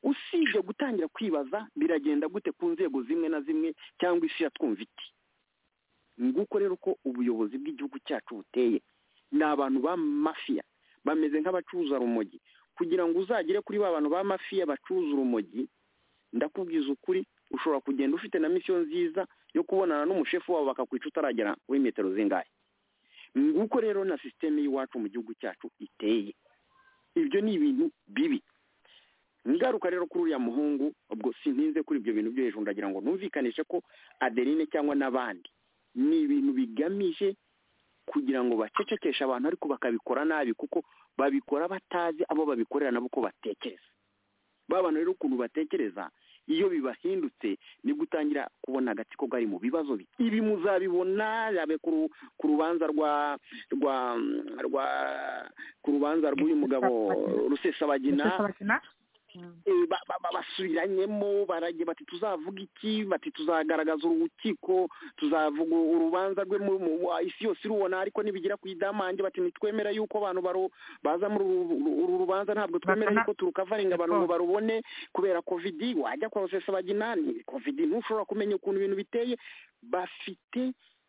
usibye gutangira kwibaza biragenda gute ku nzego zimwe na zimwe cyangwa isi yatwumva iti nguko rero ko ubuyobozi bw'igihugu cyacu buteye ni abantu ba mafiya bameze nk'abacuruza rumogi kugira ngo uzagere kuri ba bantu ba mafiya bacuruza urumogi ndakubwiza ukuri ushobora kugenda ufite na misiyo nziza yo kubonana n'umushefu wabo bakakwica utaragera kuri metero zingahe nguko rero na sisiteme y'iwacu mu gihugu cyacu iteye ibyo ni ibintu bibi ngaruka rero kuri uriya muhungu ubwo sintinze kuri ibyo bintu byo hejuru ndagira ngo numvikanishe ko aderine cyangwa n'abandi ni ibintu bigamije kugira ngo bacecekeshe abantu ariko bakabikora nabi kuko babikora batazi abo babikorera nabo uko batekereza babana rero ukuntu batekereza iyo bibahindutse nibwo utangira kubona agatsiko kari mu bibazo ibi muzabibona yabe ku rubanza rwa rwa rwa ku rubanza rw'uyu mugabo rusesabagina eh, ba- ba- ba- basubiranyemo baragiye bati tuzavuga iki bati tuzagaragaza urukiko tuzavuga urubanza rwe mu- mu- wa- isi yose irubona ariko nibigira ku idamange bati ntitwemera yuko abantu baru- baza muri uru- uru uru rubanza ntabwo twemera Bakana- yuko turukavaringa abantu ngo Siporo. barubone kubera covid wajya kwa Rusesa baginani covid ntushobora kumenya ukuntu ibintu biteye bafite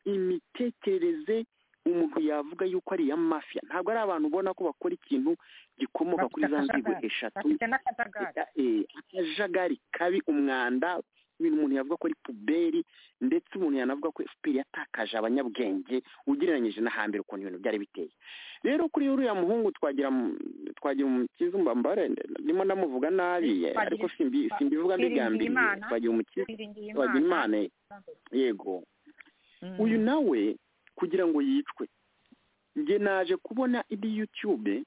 imitekerereze umuntu yavuga yuko ari iya mafiya ntabwo ari abantu ubona ko bakora ikintu gikomoka kuri za nzego eshatu bafite n'akajagari Eh, akajagari kabi umwanda ibintu umuntu yavuga ko ari puberi ndetse umuntu yanavuga ko fpr yatakaje abanyabwenge ugereranyije na hambere ukuntu ibintu byari biteye rero kuri uriya muhungu twagira mu- twagira umukiza mbambare ndimo ndamuvuga nabi Twagira- ariko simbi- simbivuga mbigambiriye Twiringiyimana. twagira umukiza biringiye twagira imana imana yego uyu nawe kugira ngo yicwe njye naje kubona indi youtube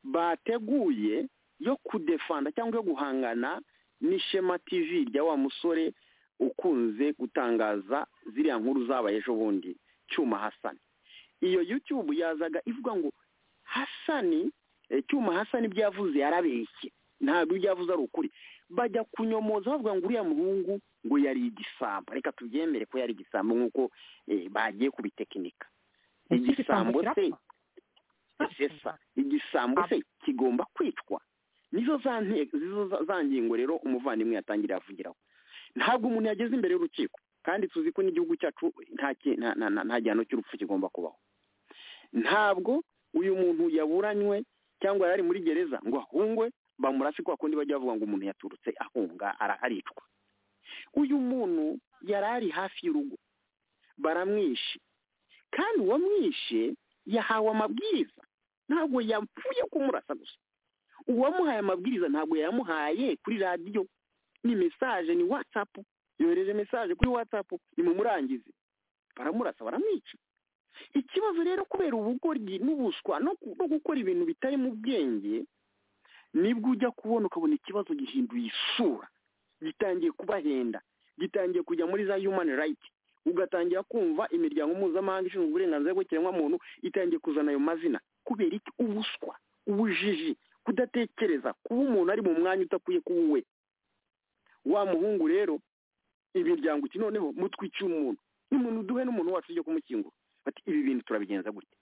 bateguye yo kudefanda cyangwa yo guhangana n'ishema tv rya wa musore ukunze gutangaza ziriya nkuru zabaye ejo bundi cyuma hasani iyo youtube yazaga ivuga ngo hasani eh, cyuma hasani ibyo yavuze yarabeshye ntabwo ibyo yavuze ari ukuri bajya kunyomoza bavuga ngo uriya muhungu ngo yari igisambo reka tubyemere ko yari igisambo nk'uko eh, bagiye kubitekinika Iki igisambo gisambo se kirapfa. sesa igisambo se kigomba kwicwa nizo za nte- zizo za- za ngingo rero umuvandimwe yatangira yavugiraho ntabwo umuntu yageze imbere y'urukiko kandi tuzi ko n'igihugu cyacu nta ki- nta- nta- nta- nta gihano cy'urupfu kigomba kubaho ntabwo uyu muntu yaburanywe cyangwa yari ari muri gereza ngo ahungwe bamurase kwa kundi bajya bavuga ngo umuntu yaturutse ahunga ara- aricwa uyu muntu yari ari hafi y'urugo baramwishe kandi uwamwishe yahawe amabwiriza ntabwo yapfuye kumurasa gusa uwamuhaye amabwiriza ntabwo yayamuhaye kuri radiyo ni mesaje ni watsapu yohereje mesaje kuri watsapu nimurangize baramurasa baramwica ikibazo rero kubera ubugoryi n'ubuswa no ku- no gukora ibintu bitari mu bwenge nibwo ujya kubona ukabona ikibazo gihinduye isura gitangiye kubahenda gitangiye kujya muri za human right ugatangira kumva imiryango mpuzamahanga ishinzwe uburenganzira bw'ikiremwamuntu itangiye kuzana ayo mazina kubera iki ubuswa ubujiji kudatekereza kuba umuntu ari mu mwanya udakwiye kuba uwe wa muhungu rero imiryango iki noneho mutwikiye umuntu n'umuntu duhe n'umuntu wacu ujya kumukingura bati ibi bintu turabigenza gute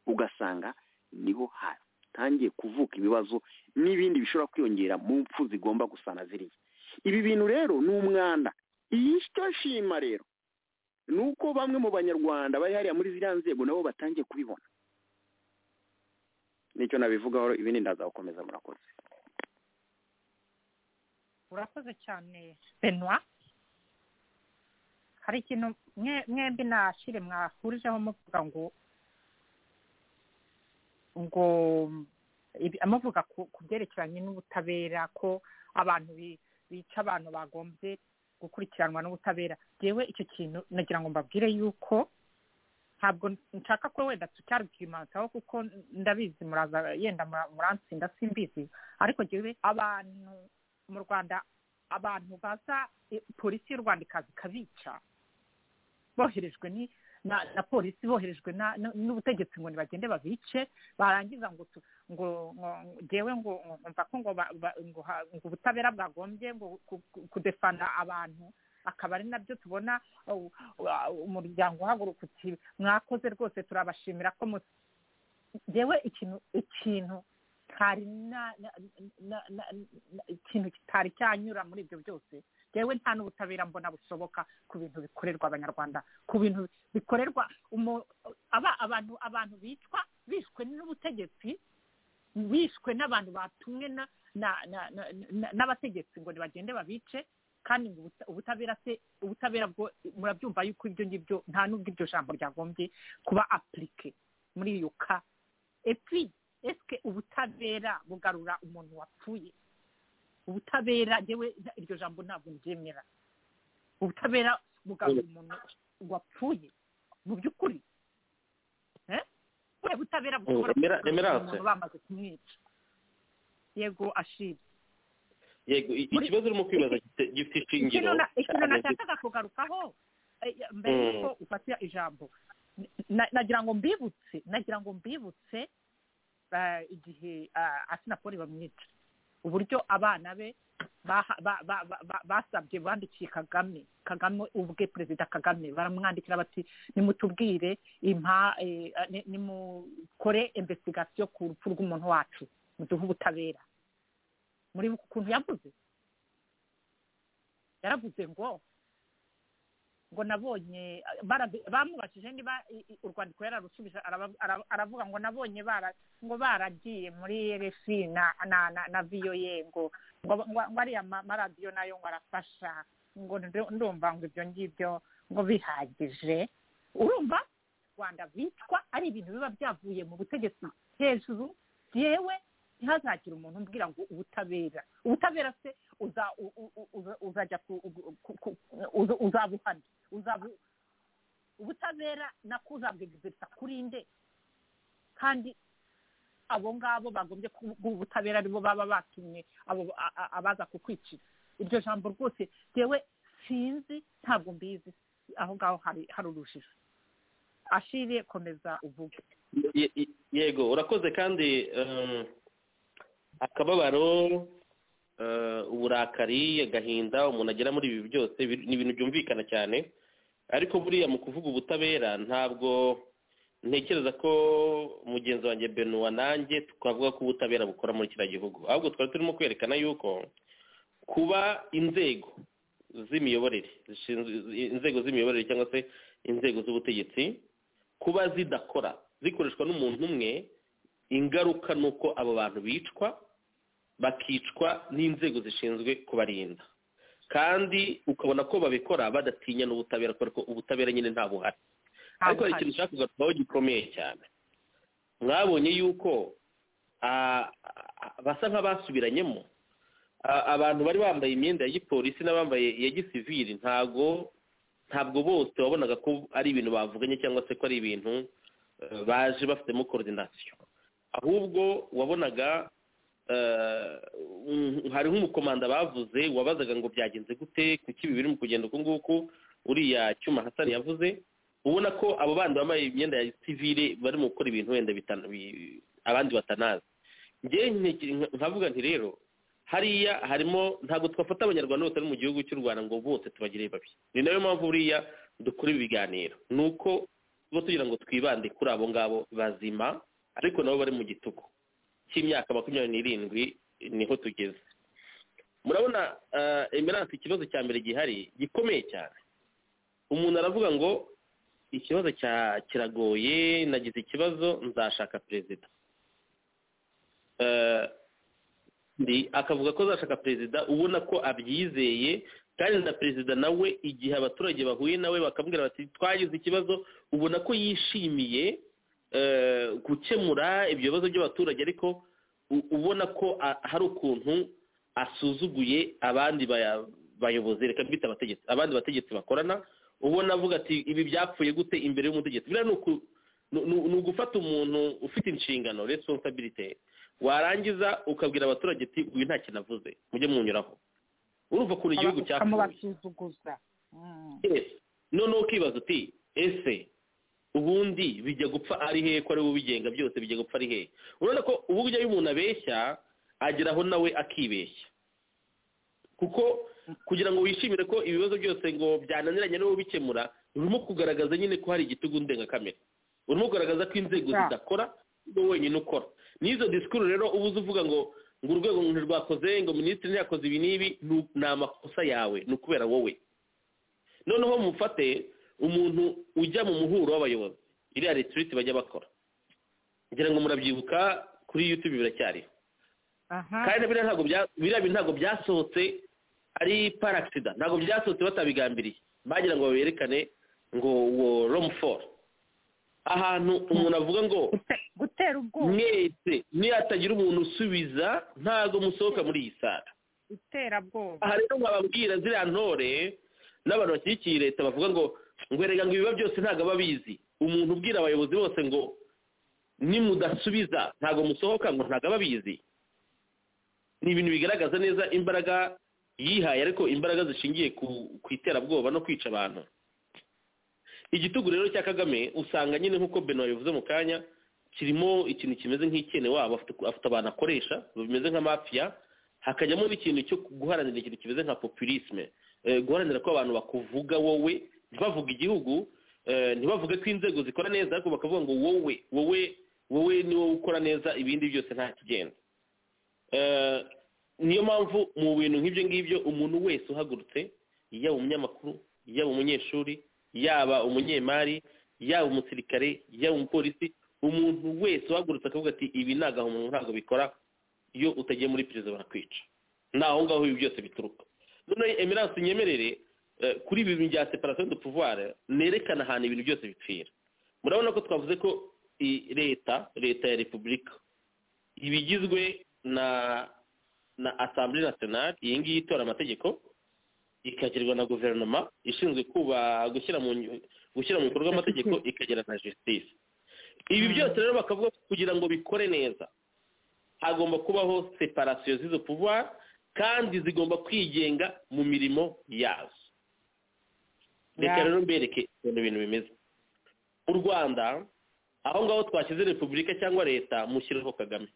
ugasanga niho hatangiye kuvuka ibibazo n'ibindi bishobora kwiyongera mu mpfu zigomba gusana ziriya ibi bintu rero ni umwanda iyi cyo nshima rero ni uko bamwe mu banyarwanda bari hariya muri ziriya nzego nabo batangiye kubibona nicyo nabivugaho ibindi ndazagukomeza murakoze urakoze cyane benwa hari ikintu mwe- mwembi nashire mwahurijeho muvuga ngo ngo ibi- amuvuga ku ku byerekeranye n'ubutabera ko abantu bi- bica abantu bagombye gukurikiranwa n'ubutabera yewe icyo kintu nagira ngo mbabwire yuko ntabwo nshaka ko wenda tucyarwimansaho kuko ndabizi muraza yenda mura- muransinda simbizi ariko yewe abantu mu rwanda abantu baza eh, polisi y'u rwanda ikaza ikabica boherejwe ni na, na polisi boherejwe na- na- n'ubutegetsi ngo nibagende babice barangiza ngo tu- ngo ngo jewe ngo ngo mva ko ngo ba- ba- ngo ha- ngo ubutabera bwagombye ngo ku- ku- kudefana abantu akaba ari nabyo tubona uh, uh, umuryango uhaguruka uti mwakoze rwose turabashimira ko mu- jewe ikintu ikintu hari na na- na- na- na- ikintu kitari cyanyura muri ibyo byose yewe nta n'ubutabera mbona bushoboka ku bintu bikorerwa abanyarwanda ku bintu bikorerwa umu- aba abantu abantu bicwa bishwe n'ubutegetsi bishwe n'abantu batumwe na- na- na- na- na- n'abategetsi ngo nibagende babice kandi ngo ubuta- ubutabera se ubutabera bwo murabyumva yuko ibyo ngibyo nta n'ubwo iryo jambo ryagombye kuba apurike muri iyo ka epi esike ubutabera bugarura umuntu wapfuye ubutabera yewe iryo jambo ntabwo ryemera ubutabera bugarura umuntu wapfuye mu by'ukuri Eh? ubuhe butabera bushobora Remera- kugarura Remerance. umuntu bamaze kumwica yego ashira yego i- Muri- ikibazo urimo kwibaza gifite- gifite ishingiro ikintu na- ikintu cyane nashakaga kugarukaho eh, mbere Mm. yuko ufatira ijambo na- nagira ngo mbibutse nagira ngo mbibutse eh, igihe eh, asinapoli bamwica uburyo abana be baha- ba- ba- ba- ba- basabye bandikiye kagame kagame ubwe perezida kagame baramwandikira bati nimutubwire impa eh, ni- nimukore investigasiyo ku rupfu rw'umuntu wacu muduhe ubutabera muri buku kuntu yavuze yaravuze ngo ngo nabonye barabi- bamubajije niba i- i- urwandiko yararusubije araba- ara- aravuga ngo nabonye bara ngo baragiye muri RFI na na na, na VOA ngo ngo ngo ngo ariya ma- maradiyo nayo ngo arafasha ngo ndo- ndumva ngo ibyo ngibyo ngo bihagije urumva rwanda bitwa ari ibintu biba byavuye mu butegetsi hejuru yewe ntihazagire umuntu umbwira ngo ubutabera ubutabera se uza u- u- u- uza- uzajya ku- ku- ku- ku- uza- uzabuhana uzabu ubutabera nako uzabwegezereza kuri nde kandi abo ngabo bagombye kuba ubutabera aribo baba batumye abo a- a- abaza kukwicira iryo jambo rwose yewe sinzi ntabwo mbizi aho ngaho hari hari urujijo ashire komeza uvuge Ye- ye- yego urakoze kandi um, akababaro uh, uburakari agahinda umuntu agera muri ibi byose bir- ni ibintu byumvikana cyane ariko buriya mu kuvuga ubutabera ntabwo ntekereza ko mugenzi wanjye benuwa nanjye twavuga ko ubutabera bukora muri kiriya gihugu ahubwo twari turimo kwerekana yuko kuba inzego z'imiyoborere zishinzwe- inzego z'imiyoborere cyangwa se inzego z'ubutegetsi kuba zidakora zikoreshwa n'umuntu umwe ingaruka ni uko abo bantu bicwa bakicwa n'inzego zishinzwe kubarinda kandi ukabona ko babikora badatinya n'ubutabera kubera ko ubutabera nyine nta buhari ariko hari ikintu ushaka kugarukaho gikomeye cyane mwabonye yuko ah, ah, basa nk'abasubiranyemo Ah, abantu bari bambaye imyenda ya gipolisi n'abambaye iya gisivili ntago ntabwo bose wabonaga ko ari ibintu bavuganye cyangwa se ko ari ibintu eh, baje bafitemo korodinasiyo ahubwo wabonaga eh, mm, hari nk'umukomanda bavuze wabazaga ngo byagenze gute kuki ibi biri mu kugenda uku nguku uriya cyuma hasani yavuze ubona ko abo bandi bambaye imyenda ya sivile barimo gukora ibintu wenda bitana- bi- abandi batanazi njyewe nteker- nka- nkavuga nti rero hariya harimo ntabwo twafata abanyarwanda bose bari mu gihugu cy'u rwanda ngo bose tubagire babi ni nayo mpamvu buriya dukora ibiganiro ni uko tuba tugira ngo twibande kuri abo ngabo bazima ariko nabo bari mu gitugu cy'imyaka makumyabiri n'irindwi niho tugeze murabona eh, emerance ikibazo cya mbere gihari gikomeye cyane umuntu aravuga ngo ikibazo cya kiragoye nagize ikibazo nzashaka perezida Eh, ndi akavuga ko azashaka perezida ubona ko abyizeye kandi na perezida nawe igihe abaturage bahuye nawe bakambwira bati twagize ikibazo ubona ko yishimiye eh, gukemura ibyo bibazo by'abaturage ariko u- ubona ko a- hari ukuntu asuzuguye abandi baya- bayobozi reka mbita abategetsi abandi bategetsi bakorana ubona avuga ati ibi byapfuye gute imbere y'umutegetsi biriya ni uku- ni- ni ni ugufata umuntu ufite inshingano resonsabilite warangiza ukabwira abaturage ati uyu nta kintu avuze mujye munyuraho urumva ukuntu igihugu cyapfuye ukamubasuzuguza Mm. Yes. noneho ukibaza uti ese ubundi bijya gupfa ari hehe ko ari we ubigenga byose bijya gupfa ari hehe urabona ko uburyo iyo umuntu abeshya ageraho nawe akibeshya kuko kugira ngo wishimire ko ibibazo byose ngo byananiranye niwe ubikemura urimo kugaragaza nyine ko hari igitugu ndengakamere urimo kugaragaza ko inzego Yeah. zidakora niwe wenyine ukora n'izo disikuru rero uba uzi uvuga ngo ngo urwego ntirwakoze ngo minisitiri ntiyakoze ibi n'ibi ni- ni amakosa yawe ni ukubera wowe noneho mufate umuntu ujya mu muhuro w'abayobozi iriya retiriti bajya bakora ngira ngo murabyibuka kuri yutube biracyariho aha kandi biriya ntabwo bya- biriya bintu ntabwo byasohotse ari paragisida ntabwo byasohotse batabigambiriye bagira ngo baberekane ngo wo romu foru ahantu umuntu avuga ngo Gute- gutera ubwoba mwese niyo hatagira umuntu usubiza ntabwo musohoka muri iyi sara iterabwoba aha rero nkababwira ziriya ntore n'abantu bashyigikiye leta bavuga ngo ngo erega ngo ibiba byose ntabwo aba abizi umuntu ubwira abayobozi bose ngo nimudasubiza ntabwo musohoka ngo ntabwo aba abizi ni ibintu bigaragaza neza imbaraga yihaye ariko imbaraga zishingiye ku, ku iterabwoba no kwica abantu igitugu rero cya kagame usanga nyine nk'uko beno yabivuze mu kanya kirimo ikintu kimeze nk'icyene wabo afite afite abantu akoresha bimeze nka mafiya hakajyamo n'ikintu cyo guharanira ikintu kimeze nka populisme Eh, guharanira ko abantu bakuvuga wowe ntibavuga igihugu eh, ntibavuge ko inzego zikora neza ariko bakavuga ngo wowe wowe wowe ni wowe ukora neza ibindi byose nta kigenda Eh, niyo mpamvu mu bintu nk'ibyo ngibyo umuntu wese uhagurutse yaba umunyamakuru yaba umunyeshuri yaba umunyemari yaba umusirikare yaba umupolisi umuntu wese uhagurutse akavuga ati ibi ni agahomamunwa ntabwo bikora iyo utagiye muri perezida barakwica ni aho ngaho ibi byose bituruka none emerance nyemerere eh, kuri ibi bya separation de pouvoir nerekana ahantu ibintu byose bipfira murabona ko twavuze ko i- leta leta ya repubulika ibigizwe na na assemblée nationale iyi ngiyi itora amategeko ikagirwa na guverinoma ishinzwe kuba gushyira mu ngi- gushyira mu bikorwa amategeko ikagera na justice ibi byose rero bakavuga ko kugira ngo bikore neza hagomba kubaho separasiyo z'izo pouvoir kandi zigomba kwigenga mu mirimo yazo reka Yeah. rero mbereke ukuntu ibintu bimeze u rwanda aho ngaho twashyize repubulika cyangwa leta mushyiraho kagame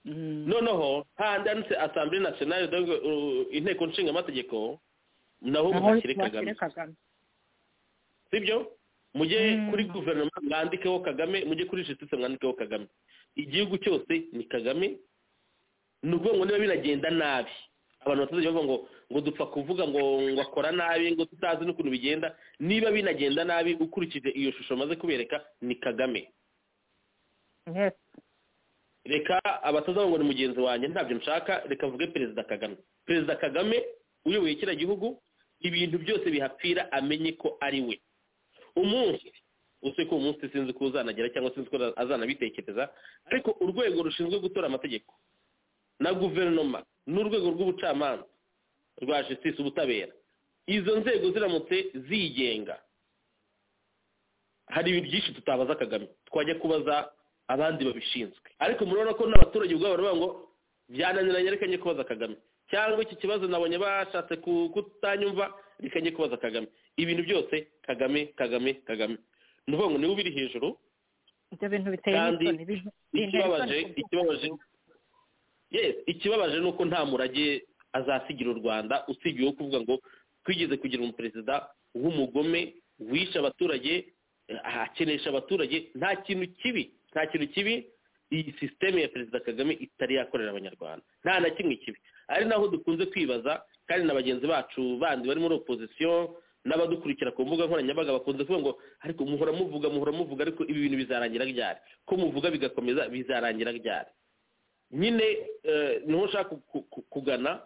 noneho hahandi handitse asambure nasiyonari donc, uh, inteko nshinga amategeko naho naho mushyire kagame bashyire kagame sibyo mujye Mm. kuri guverinoma mwandikeho kagame mujye kuri justice mwandikeho kagame igihugu cyose ni kagame ni ukuvuga ngo niba biragenda nabi abantu batazajya bavuga ngo ngo dupfa kuvuga ngo ngo akora nabi ngo tutazi n'ukuntu bigenda niba binagenda nabi ukurikije iyo shusho maze kubereka ni kagame yes reka abatazavuga ngo ni mugenzi wanjye ntabyo nshaka reka mvuge perezida kagame perezida kagame uyoboye kiriya gihugu ibintu byose bihapfira amenye ko ari we umunsi uzi ko uwo munsi sinzi ko uzanagera cyangwa sinzi ko azanabitekereza ariko urwego rushinzwe gutora amategeko na guverinoma n'urwego rw'ubucamanza rwa justice ubutabera izo nzego ziramutse zigenga hari ibintu byinshi tutabaza kagame twajya kubaza abandi babishinzwe ariko murabona ko n'abaturage ubwabo baravuga ngo byananiranye reka njye kubaza kagame cyangwa iki kibazo nabonye bashatse ku- kutanyumva reka njye kubaza kagame ibintu byose kagame kagame kagame ni ukuvuga ngo niwe ubiri hejuru ibyo bintu biteye Kandi n'isoni bi- bintera ikibabaje isoni kubyumva. ikibabaje yes ikibabaje ni uko nta murage azasigira u rwanda usibye uwo kuvuga ngo twigeze kugira umuperezida w'umugome wishe abaturage eh, akenesha abaturage nta kintu kibi nta kintu kibi iyi sisiteme ya perezida kagame itari yakorera abanyarwanda nta na kimwe kibi ari naho dukunze kwibaza kandi na bagenzi bacu bandi bari muri opozisiyo n'abadukurikira ku mbuga nkoranyambaga bakunze kuvuga ngo ariko muhora muvuga muhora muvuga ariko ibi bintu bizarangira ryari ko muvuga bigakomeza bizarangira ryari nyine eh, niho nshaka ku- ku- kugana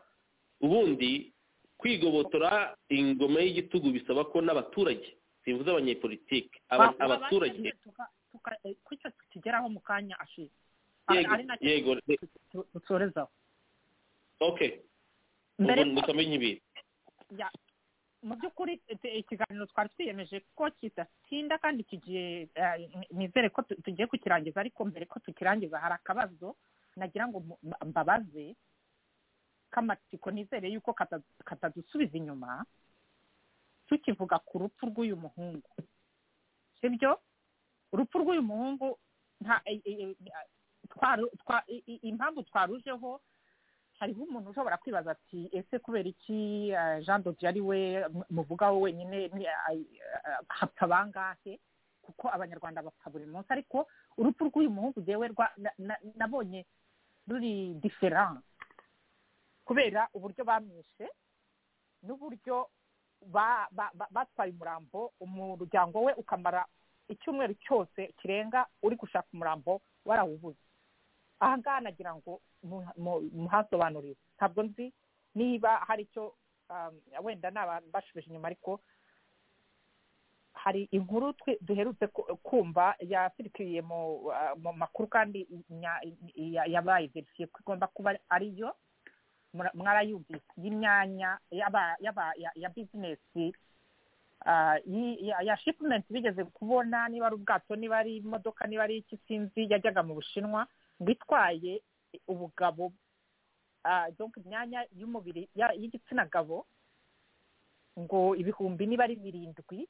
ubundi kwigobotora ingoma y'igitugu bisaba ko n'abaturage simvuze abanyepolitike aba- Ba- abaturage tuka- tuka- eh, kucyo tukigeraho mu kanya ashize Ari- yego ari nacyo yego re- tu- dusorezaho okay mbere ko- ubu ndamenya ibintu ya- mu by'ukuri ete- ikiganiro twari twiyemeje ko kidatinda kandi kigiye eh, nizere ko tu- tugiye kukirangiza ariko mbere ko tukirangiza hari akabazo nagira ngo mu- mba- mbabaze k'amatsiko nizere yuko kata- katadusubiza inyuma tukivuga ku rupfu rw'uyu muhungu sibyo urupfu rw'uyu muhungu nta eh, eh, eh, twaru- twa- i- i- impamvu twarujeho hariho umuntu ushobora kwibaza ati ese kubera iki eh, jean de dieu ari we mu- muvugaho wenyine ni- ai- eh, hapfa bangahe kuko abanyarwanda bapfa buri munsi ariko urupfu rw'uyu muhungu jewe rwa- na- na- nabonye ruri diferan kubera uburyo bamwishe n'uburyo ba- ba- ba- batwaye umurambo umuryango we ukamara icyumweru cyose kirenga uri gushaka umurambo warawubuze aha ngaha nagira ngo mu- mu- muhasobanurire ntabwo nzi niba hari icyo um, wenda ni abantu bashubije inyuma ariko hari inkuru twe- duherutse ku- kumva yasirikiriye mu uh, mu makuru kandi nya- ya- yabaye verifiye ko igomba kuba ariyo mura- mwarayumvise y'imyanya yaba- yaba- ya- ya bizinesi ah, yi- ya- ya shipimenti bigeze kubona niba ari ubwato niba ari imodoka niba ari iki sinzi yajyaga mu bushinwa ngo itwaye ubugabo ah, donc imyanya y'umubiri ya- y'igitsina gabo ngo ibihumbi niba ari birindwi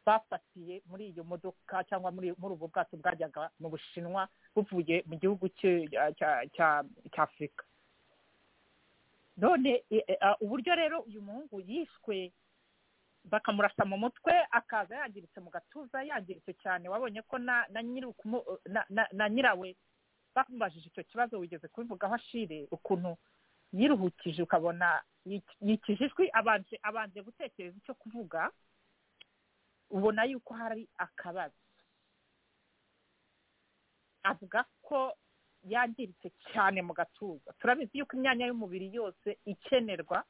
bafatiye muri iyo modoka cyangwa muri muri ubu bwato bwajyaga mu bushinwa buvuye mu gihugu cye- cya- cya- cya- cya afurika none e- e, a- uburyo rero uyu muhungu yishwe bakamurasa mu mutwe akaza yangiritse mu gatuza yangiritse cyane wabonye ko na na nyiri ukumu- na- na- na nyirawe bamubajije icyo kibazo wigeze kubivugaho ashire ukuntu yiruhukije ukabona yik- yikije ijwi abanje abanje gutekereza icyo kuvuga ubona yuko hari akabazo avuga ko yangiritse cyane mu gatuza turabizi yuko imyanya y'umubiri yose ikenerwa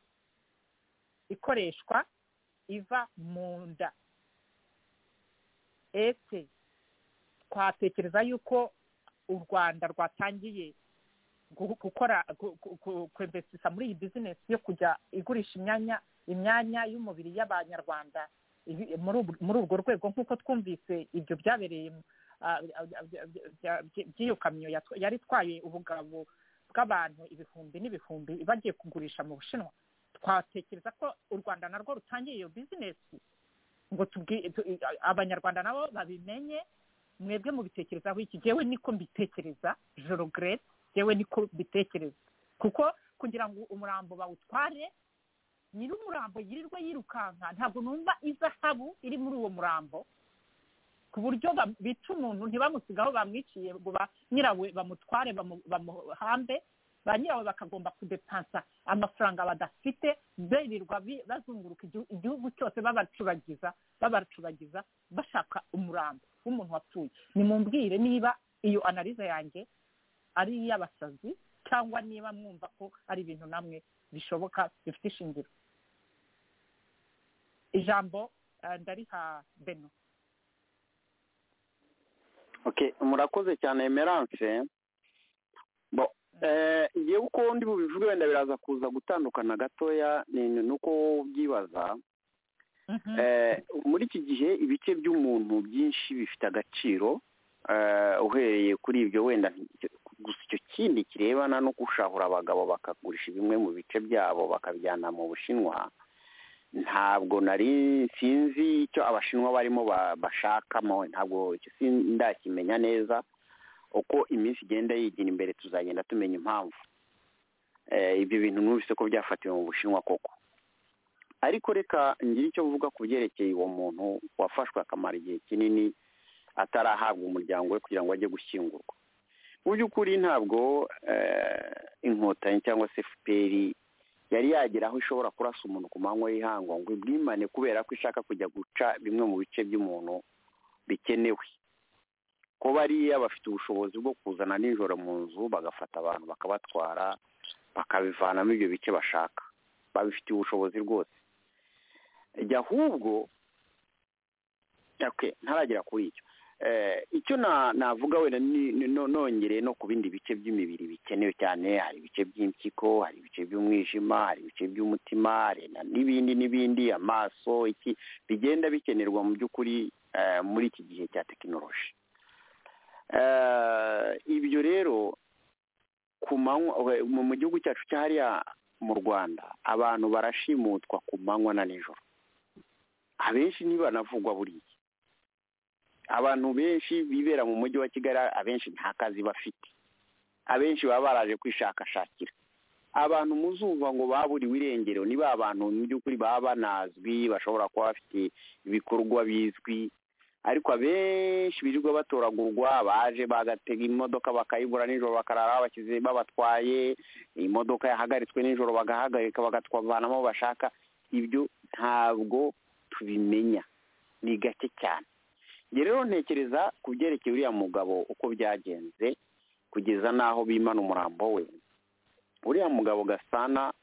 ikoreshwa iva mu nda ese twatekereza yuko u rwanda rwatangiye gu- gukora gu- gu- gu- kwemvesisa muri iyi bizinesi yo kujya igurisha imyanya imyanya y'umubiri y'abanyarwanda ibi- muri ubu- muri urwo rwego nk'uko twumvise ibyo byabereye mu- ah, bya- bya- bya- bya- bya- by'iyo kamyo yatwa- yari itwaye ubugabo bw'abantu ibihumbi n'ibihumbi bagiye kugurisha mu bushinwa twatekereza ko u rwanda narwo rutangiye iyo bizinesi ngo tubwi- tu- i- abanyarwanda nabo babimenye mwebwe mubitekerezaho iki jyewe niko mbitekereza joro gerete jyewe niko mbitekereza kuko kugira ngo umurambo bawutware nyiri umurambo yirirwa yirukanka ntabwo numva izahabu iri muri uwo murambo ku buryo bam- bica umuntu ntibamusigaho bamwiciye ngo ba nyirawe bamutware bamu- bamuhambe ba nyirawe bakagomba kudepansa amafaranga badafite birirwa bi- bazunguruka igihu- igihugu cyose babacuragiza babacuragiza bashaka umurambo w'umuntu wapfuye nimumbwire niba iyo analize yanjye ari iy'abasazi cyangwa niba mwumva ko ari ibintu namwe bishoboka bifite ishingiro ijambo eh, ndariha beno Okay, murakoze cyane Emerance. Bo eh njyewe uko ndi bubivuge wenda biraza kuza gutandukana gatoya ni ni uko byibaza Mhm. Eh, muri iki gihe ibice by'umuntu byinshi bifite agaciro eh, uhereye kuri ibyo wenda nti- gusa icyo kindi kirebana no gushahura abagabo bakagurisha bimwe mu bice byabo bakabijyana mu bushinwa ntabwo nari sinzi icyo abashinwa barimo ba- bashakamo ntabwo icyo sin- ndakimenya neza uko iminsi igenda yigira imbere tuzagenda tumenya impamvu Eh, ibyo bintu numvise ko byafatiwe mu bushinwa koko ariko reka ngire icyo mvuga ku byerekeye uwo muntu wafashwe akamara igihe kinini atarahabwa umuryango we kugira ngo ajye gushyingurwa mu by'ukuri ntabwo eh, inkotanyi cyangwa se fpr yari yagera aho ishobora kurasa umuntu ku manywa y'ihangwa ngo ibwimane kubera ko ishaka kujya guca bimwe mu bice by'umuntu bikenewe ko bariya bafite ubushobozi bwo kuzana nijoro mu nzu bagafata abantu bakabatwara bakabivanamo ibyo bice bashaka babifitiye ubushobozi rwose jya ahubwo Okay, ntaragera kuri icyo Eh, icyo na- navuga wenda ni- ni- no- nongere no ku bindi bice by'imibiri bikenewe cyane hari ibice by'impyiko hari ibice by'umwijima hari ibice by'umutima hari na- n'ibindi n'ibindi amaso iki bigenda bikenerwa mu by'ukuri eh, muri iki gihe cya tekinoloji Eh, ibyo rero ku manywa we- mu mu gihugu cyacu cya hariya mu rwanda abantu barashimutwa ku manywa na nijoro abenshi ntibanavugwa buriya abantu benshi bibera mu mujyi wa kigali abenshi nta kazi bafite abenshi baba baraje kwishakashakira abantu muzumva ngo baburiwe irengero ni ba bantu mu by'ukuri baba banazwi bashobora kuba bafite ibikorwa bizwi ariko abenshi birirwa batoragurwa baje bagatega imodoka bakayibura nijoro bakarara bashyize babatwaye imodoka yahagaritswe nijoro bagahagarika bagatwavanamo bashaka ibyo ntabwo tubimenya ni gake cyane njye rero ntekereza ku byerekeye uriya mugabo uko byagenze kugeza n'aho bimana umurambo we uriya mugabo gasana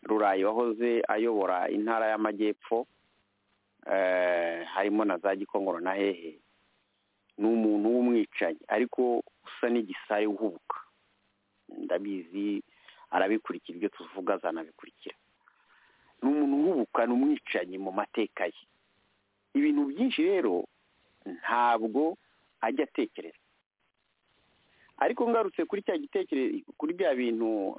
rurayi wahoze ayobora intara y'amajyepfo eh, harimo na za gikongoro na hehe ni umuntu w'umwicanyi ariko usa n'igisayi uhubuka ndabizi arabikurikira ibyo tuvuga azanabikurikira ni umuntu uhubuka ni umwicanyi mu mateka ye ibintu byinshi rero ntabwo ajya atekereza ariko ngarutse kuri cya gitekerezo kuri bya bintu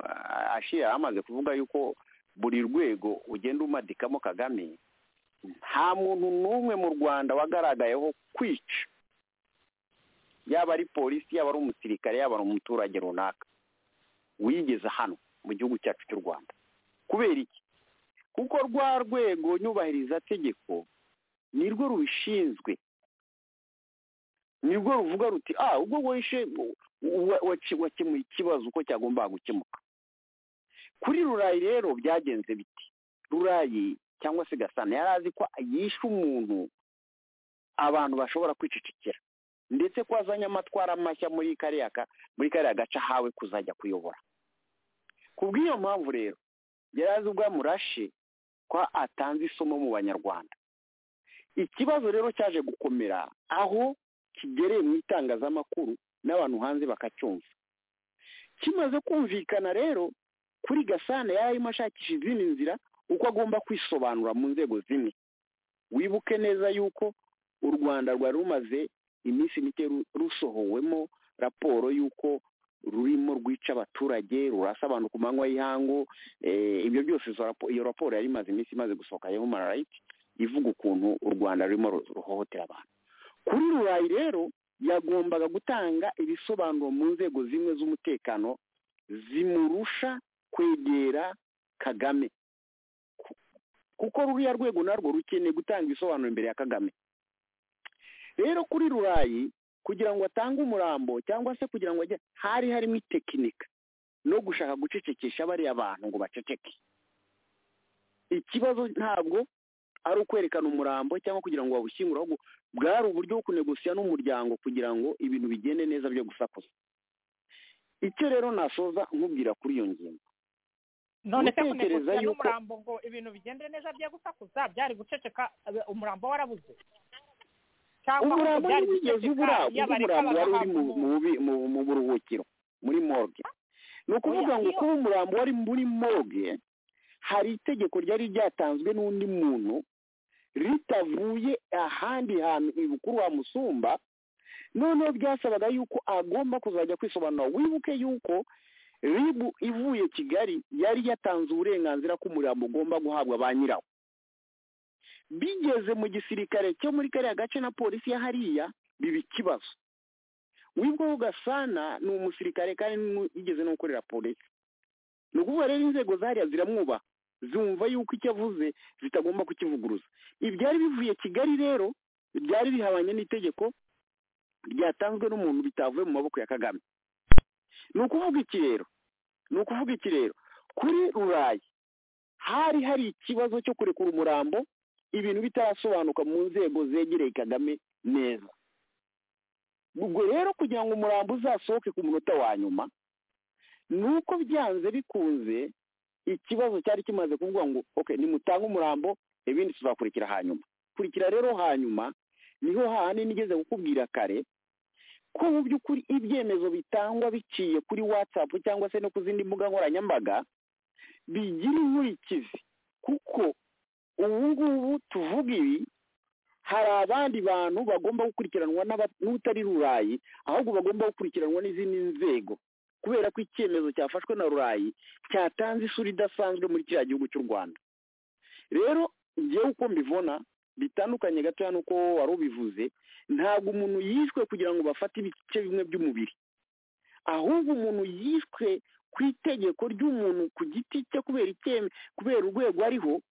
ashira amaze kuvuga yuko buri rwego ugenda umadikamo kagame nta muntu n'umwe mu rwanda wagaragayeho kwica yaba ari polisi yaba ari umusirikare yaba ari umuturage runaka wigeze hano mu gihugu cyacu cy'u rwanda kubera iki kuko rwa rwego nyubahirizategeko nirwo rubishinzwe nirwo ruvuga ruti ah ubwo wishe wakemuye ikibazo uko cyagombaga gukemuka kuri rurayi rero byagenze biti rurayi cyangwa se gasana yari azi ko yishe umuntu abantu bashobora kwicecekera ndetse ko azanye amatwara mashya muri kariya muri kariya gace ahawe kuzajya kuyobora ku bw'iyo mpamvu rero yari azi ubwa murashe ko atanze isomo mu banyarwanda ikibazo rero cyaje gukomera aho kigereye mu itangazamakuru n'abantu hanze bakacyumva kimaze kumvikana rero kuri gasana yari arimo ashakisha izindi nzira uko agomba kwisobanura mu nzego zimwe wibuke neza yuko u rwanda rwari rumaze iminsi mike rusohowemo raporo y'uko rurimo rwica abaturage rurasa abantu ku manywa y'ihangu ibyo byose iyo raporo yari imaze iminsi imaze gusohoka ya human rights ivuga ukuntu u rwanda rurimo ruhohotera abantu kuri rurayi rero yagombaga gutanga ibisobanuro mu nzego zimwe z'umutekano zimurusha kwegera kagame kuko ruriya rwego narwo rukeneye gutanga ibisobanuro imbere ya kagame rero kuri rurayi kugira ngo atange umurambo cyangwa se kugira ngo ajye hari harimo itekinika no gushaka gucecekesha bariya bantu ngo baceceke ikibazo ntabwo ari ukwerekana umurambo cyangwa kugira ngo bawushyingure ahubwo bwari uburyo bwo kunegosiya n'umuryango kugira ngo ibintu bigende neza byo gusakuza icyo rero nasoza nkubwira kuri iyo ngingo none se kunegusiya n'umurambo ngo ibintu bigendere neza byo gusakuza byari guceceka umurambo warabuze umurambo wigeze ubura uzi umurambo wari uri mu buruhukiro muri morgue ni ukuvuga ngo kuba umurambo wari muri morgue hari itegeko ryari ryatanzwe n'undi muntu ritavuye ahandi hantu ibukuru wamusumba noneho byasabaga yuko agomba kuzajya kwisobanura wibuke yuko ribu ivuye kigali yari yatanze uburenganzira ko umurambo ugomba guhabwa ba nyirawo bigeze mu gisirikare cyo muri kariya gace na polisi ya hariya biba ikibazo wibwo ugasana ni umusirikare kandi yigeze no gukorera polisi ni ukuvuga rero inzego zariya ziramwubaha zumva yuko icyo avuze zitagomba kukivuguruza ibyari bivuye kigali rero byari bihabanye n'itegeko ryatanzwe n'umuntu bitavuye mu maboko ya kagame ni ukuvuga iki rero ni ukuvuga iki rero kuri rurayi hari hari ikibazo cyo kurekura umurambo ibintu bitarasobanuka mu nzego zegereye kagame neza ubwo rero kugira ngo umurambo uzasohoke ku munota wa nyuma ni uko byanze bikunze ikibazo cyari kimaze kuvuga ngo oke nimutange umurambo ibindi tuzakurikira hanyuma kurikira rero hanyuma niho hahandi nigeze kukubwira kare ko mu by'ukuri ibyemezo bitangwa biciye kuri watsapu cyangwa se no ku zindi mbuga nkoranyambaga bigira inkurikizi kuko ubu ngubu tuvuga ibi hari abandi bantu bagomba gukurikiranwa n'utari rurayi ahubwo bagomba gukurikiranwa n'izindi nzego kubera ko icyemezo cyafashwe na rurayi cyatanze isura idasanzwe muri kiriya gihugu cy'u rwanda rero ngewe uko mbibona bitandukanye gatoya n'uko wari ubivuze ntabwo umuntu yishwe kugira ngo bafate ibice bimwe by'umubiri ahubwo umuntu yishwe ku itegeko ry'umuntu ku giti cye kubera kubera urwego ariho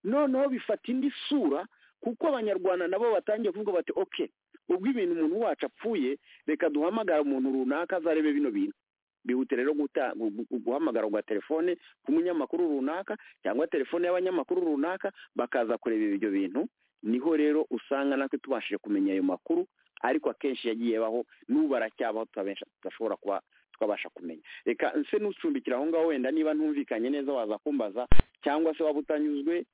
noneho bifata indi sura kuko abanyarwanda nabo batangiye kuvuga bati oke ubwo ibintu umuntu wacu apfuye reka duhamagara umuntu runaka azarebe bino bintu bihute rero guhamagara kwa telefone ku munyamakuru runaka cyangwa telefone y'abanyamakuru runaka bakaza kureba ibyo bintu niho rero usanga natwe tubashije kumenya ayo makuru ariko akenshi yagiye baho n'ubu aracyabaho tudashobora kuba twabasha kumenya reka nse n'ucumbikira aho ngaho wenda niba ntumvikanye neza waza kumbaza cyangwa se waba utanyuzwe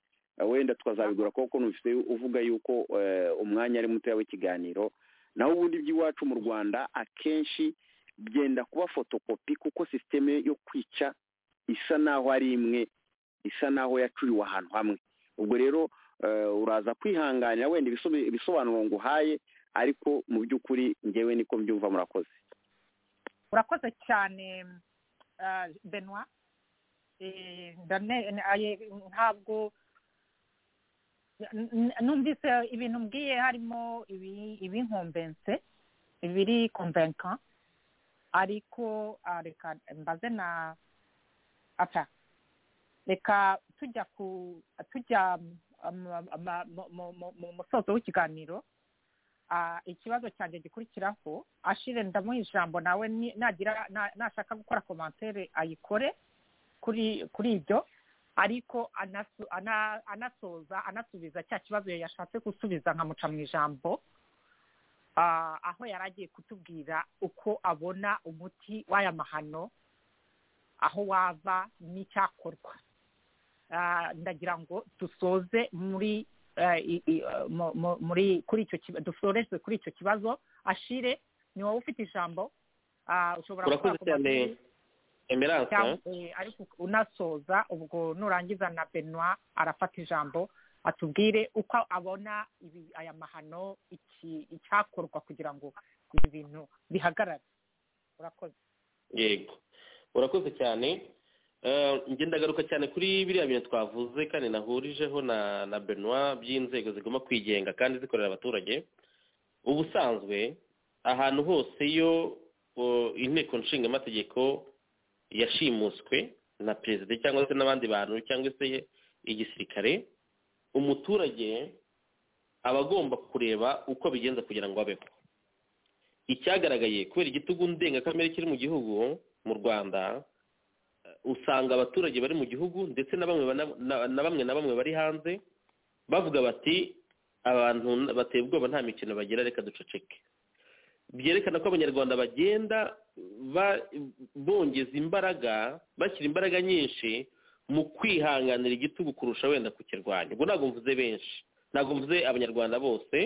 wenda tukazabigura kuko numvise uvuga yuko umwanya ari mutoya w'ikiganiro naho ubundi by'iwacu mu rwanda akenshi byenda kuba fotokopi kuko sisiteme yo kwica isa naho ari imwe isa naho yacuriwe ahantu hamwe ubwo rero uraza kwihanganira wenda ibisobanuro nguhaye ariko mu by'ukuri ngewe niko mbyumva murakoze urakoze cyane benwa ntabwo N- n- numvise ibintu mbwiye harimo ibi- ibinkombense ibiri konvenka ariko ah, reka mbaze na apa reka tujya ku tujya mu- mu- mu- mu- mu- mu musozo w'ikiganiro ah, ikibazo cyanjye gikurikiraho ashire ndamuha ijambo nawe ni- nagira na- nashaka gukora komantere ayikore kuri kuri ibyo ariko anasu- ana- anasoza anasubiza cya kibazo yashatse gusubiza nkamuca mu ijambo ah, aho yari agiye kutubwira uko abona umuti w'aya mahano aho wava n'icyakorwa Ah, ndagira ngo dusoze muri eh, i- i- eh, mu- mu- muri kuri icyo kibazo dusoreze kuri icyo kibazo ashire ni wowe ufite ijambo Ah, ushobora gukora urakoze ku cyane makuru cyangwa emerance eh, ariko unasoza ubwo nurangiza na benwa arafata ijambo atubwire uko abona ibi aya mahano iki icyakorwa kugira ngo ibi bintu bihagarare urakoze yego urakoze cyane Eh, njye ndagaruka cyane kuri biriya bintu twavuze kandi nahurijeho na na benoit by'inzego zigomba kwigenga kandi zikorera abaturage ubusanzwe ahantu hose iyo oh, inteko nshinga amategeko yashimuswe na perezida cyangwa se n'abandi bantu cyangwa se igisirikare umuturage aba agomba kureba uko bigenza kugira ngo abeho icyagaragaye kubera igitugu ndengakamere kiri mu gihugu mu rwanda eh, usanga abaturage bari mu gihugu ndetse na bamwe bana- na- na bamwe na bamwe bari hanze bavuga bati abantu n- bateye ubwoba nta mikino bagira reka duceceke byerekana ko abanyarwanda bagenda ba- bongeza imbaraga bashyira imbaraga nyinshi mu kwihanganira igitugu kurusha wenda kukirwanya ubwo ntabwo mvuze benshi ntabwo mvuze abanyarwanda bose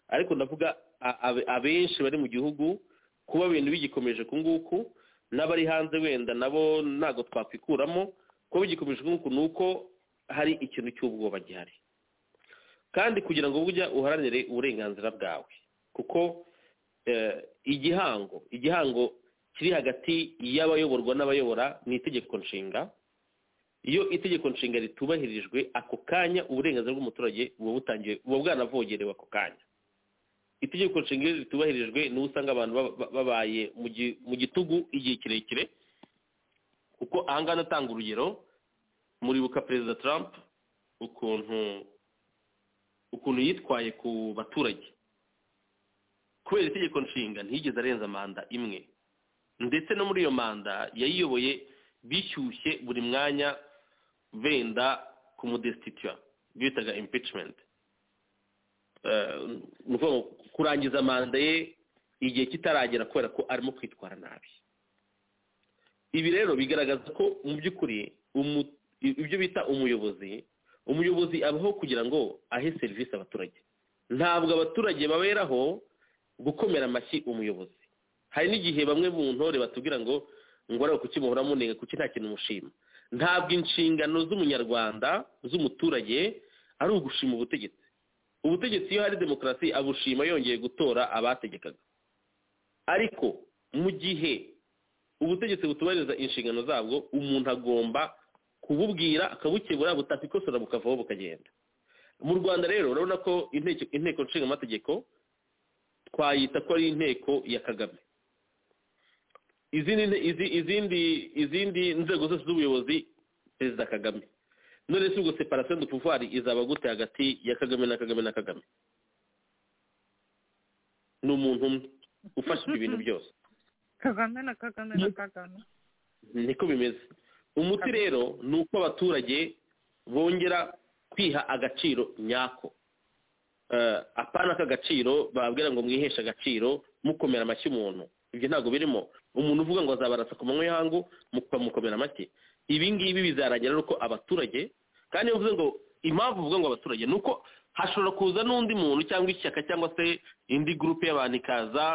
ariko ndavuga a- abe- abenshi bari mu gihugu kuba ibintu bigikomeje uku nguku n'abari hanze wenda nabo ntabwo twakwikuramo kuba bigikomeje uku nguku ni uko hari ikintu cy'ubwoba gihari kandi kugira ngo ujya uharanire uburenganzira bwawe kuko eh, igihango igihango kiri hagati y'abayoborwa n'abayobora ni itegeko nshinga iyo itegeko nshinga ritubahirijwe ako kanya uburenganzira bw'umuturage buba butangiye buba bwanavogerewe ako kanya itegeko nshinga iyo ritubahirijwe niho usanga abantu ba- ba- babaye mu gi- mu gitugu igihe kirekire kuko ahangaha natanga urugero muribuka perezida trump ukuntu ukuntu yitwaye ku baturage kubera itegeko nshinga ntiyigeze arenza manda imwe ndetse no muri iyo manda yayiyoboye bishyushye buri mwanya benda kumudesititira bitaga impeachment Eh, ni ukuvuga ngo kurangiza manda ye igihe kitaragera kubera ko arimo kwitwara nabi ibi rero bigaragaza ko mu by'ukuri umu- ibyo bita umuyobozi umuyobozi abaho kugira ngo ahe serivisi abaturage ntabwo abaturage baberaho gukomera amashyi umuyobozi hari n'igihe bamwe mu ntore batubwira ngo ngo ariko kuki muhora munenga kuki nta kintu mushima ntabwo inshingano z'umunyarwanda z'umuturage ari ugushima ubutegetsi ubutegetsi iyo hari demokarasi abushima yongeye gutora abategekaga ariko mu gihe ubutegetsi butubahiriza inshingano zabwo umuntu agomba kububwira akabukebura butakikosora bukavaho bukagenda mu rwanda rero urabona ko inteko- inteko nshinga amategeko twayita ko ari inteko ya kagame izindi nte- izi- izindi izindi nzego zose z'ubuyobozi perezida kagame none se ubwo separasiyo de pouvoir izaba gute hagati ya kagame na kagame na kagame ni umuntu umwe ufashe ibintu byose kagame na kagame na kagame niko bimeze umuti rero ni uko abaturage bongera kwiha agaciro nyako Eh, apana aka gaciro bababwira ngo mwiheshe agaciro mukomera amashyi umuntu ibyo ntabwo birimo umuntu uvuga ngo azabarasa ku manywa y'ihangu mukamukomera amashyi ibi ngibi bizarangira ari uko abaturage kandi iyo uvuze ngo impamvu uvuga ngo abaturage ni uko hashobora kuza n'undi muntu cyangwa ishyaka cyangwa se indi gurupe y'abantu ikaza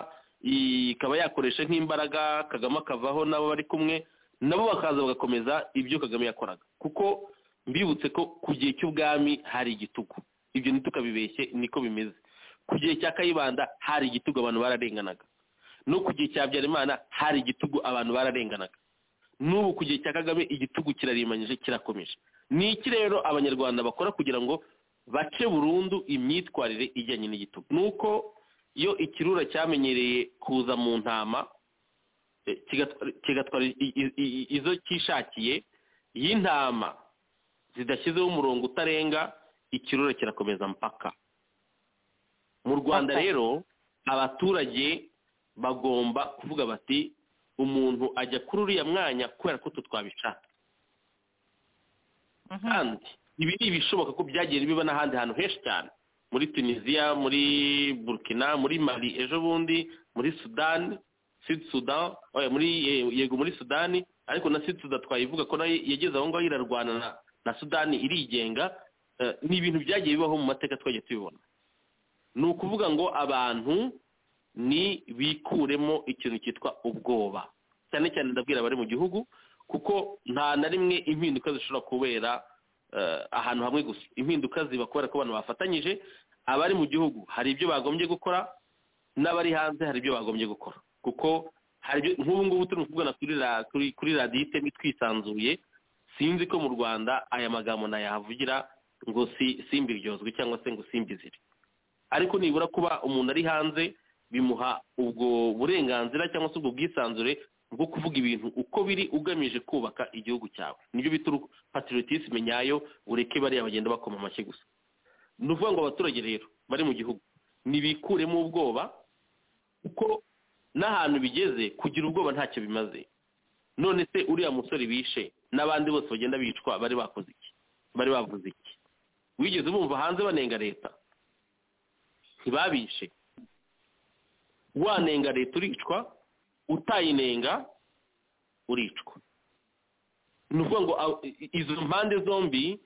ikaba yakoresha nk'imbaraga kagame akavaho n'abo bari kumwe nabo bakaza bagakomeza ibyo kagame yakoraga kuko mbibutse ko ku gihe cy'ubwami hari igitugu ibyo ntitukabibeshye niko bimeze ku gihe cya kayibanda hari igitugu abantu bararenganaga no ku gihe cya habyarimana hari igitugu abantu bararenganaga n'ubu ku gihe cya kagame igitugu kirarimanyije kirakomeje ni iki rero abanyarwanda bakora kugira ngo bace burundu imyitwarire ijyanye n'igitugu nuko iyo ikirura cyamenyereye kuza mu ntama eh, kigatwa- kigatwara i- i- i- izo cyishakiye iyo intama zidashyizeho umurongo utarenga ikirura kirakomeza mpaka mu rwanda Mpaka. rero abaturage bagomba kuvuga bati umuntu ajya kuri uriya mwanya kubera ko utu twabishaka Mhm. kandi ibi ni ibishoboka ko byagiye biba n'ahandi hantu henshi cyane muri tunisiya muri burkina muri mali ejo bundi muri sudani sud sudan oya, muri ye- yego muri sudani ariko na sud sudan twayivuga ko nayo yageze aho ngaho irarwana na, na sudani irigenga Eh, ni ibintu byagiye bibaho mu mateka twagiye tubibona ni ukuvuga ngo abantu ni bikuremo ikintu cyitwa ubwoba cyane cyane ndabwira abari mu gihugu kuko nta na rimwe impinduka zishobora kubera eh, ahantu hamwe gusa impinduka ziba kubera ko abantu bafatanyije abari mu gihugu hari ibyo bagombye gukora n'abari hanze hari ibyo bagombye gukora kuko hari ibyo- nk'ubu ngubu turi kuvugana kuri ra- kuri- kuri radiyo iteme twisanzuye sinzi ko mu rwanda aya magambo nayahavugira ngo si simbiryozwe cyangwa se ngo simbizire ariko nibura kuba umuntu ari hanze bimuha ubwo burenganzira cyangwa se ubwo bwisanzure bwo kuvuga ibintu uko biri ugamije kubaka igihugu cyawe nibyo bita uru- patriotisme nyayo ureke bariya bagenda bakoma amashyi gusa ni ukuvuga ngo abaturage rero bari mu gihugu nibikuremo ubwoba kuko n'ahantu bigeze kugira ubwoba ntacyo bimaze none se uriya musore bishe n'abandi bose bagenda bicwa bari bakoze iki bari bavuze iki wigeze bumva hanze banenga leta ntibabishe wanenga leta uricwa utayinenga uricwa ni ukuvuga ngo aho- i- i- izo mpande zombi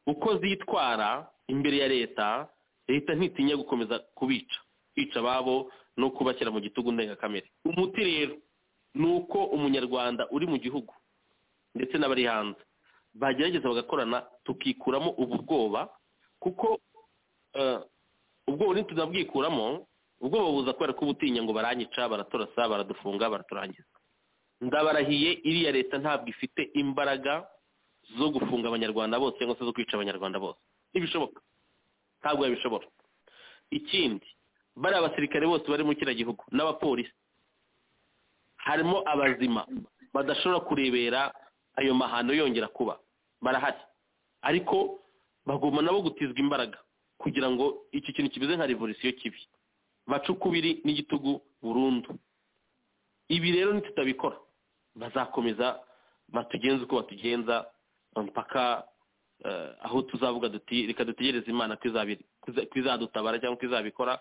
uko zitwara imbere ya leta leta ntitinya gukomeza kubica kwica ababo no kubashyira mu gitugu ndengakamere umuti rero ni uko umunyarwanda uri mu gihugu ndetse n'abari hanze bagerageza bagakorana tukikuramo ubu bwoba kuko eh, ubwoba ntituzabwikuramo ubwoba buza kubera ko ubutinya ngo baranyica baratorasa baradufunga baraturangiza ndabarahiye iriya leta ntabwo ifite imbaraga zo gufunga abanyarwanda bose cyangwa se zo kwica abanyarwanda bose ntibishoboka ntabwo yabishobora ikindi bariya basirikare bose bari muri kiriya gihugu n'abapolisi harimo abazima badashobora kurebera ayo mahano yongera kuba barahari ariko bagomba nabo gutizwa imbaraga kugira ngo iki kintu kimeze nka revolisiyo kibi bace ukubiri n'igitugu burundu ibi rero nitutabikora bazakomeza batugenze uko batugenza mpaka eh, aho tuzavuga duti reka dutegereze imana ko izabi- ko izadutabara cyangwa ko izabikora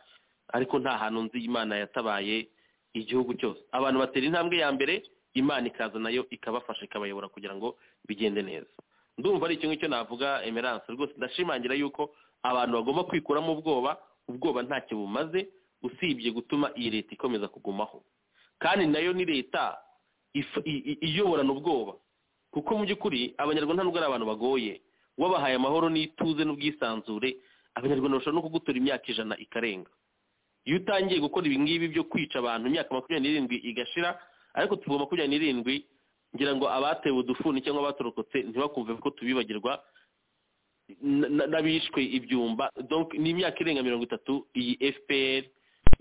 ariko nta hantu nzi imana yatabaye igihugu cyose abantu batera intambwe ya mbere imana ikaza nayo ikabafasha ikabayobora kugira ngo bigende neza ndumva ari icyo ngicyo navuga emerance rwose ndashimangira yuko abantu bagomba kwikuramo ubwoba ubwoba ntacyo bumaze usibye gutuma iyi leta ikomeza kugumaho kandi nayo ni leta if- i- i- iyoborana ubwoba kuko mu by'ukuri abanyarwanda ntabwo ari abantu bagoye wabahaye amahoro n'ituze n'ubwisanzure abanyarwanda bashobora no kugutora imyaka ijana ikarenga iyo utangiye gukora ibi ngibi byo kwica abantu imyaka makumyabiri n'irindwi igashira ariko tuvuga makumyabiri n'irindwi ngira ngo abatewe udufuni cyangwa abatorokotse ntibakumve ko tubibagirwa na- na- n'abishwe ibyumba donc ni imyaka irenga mirongo itatu iyi fpr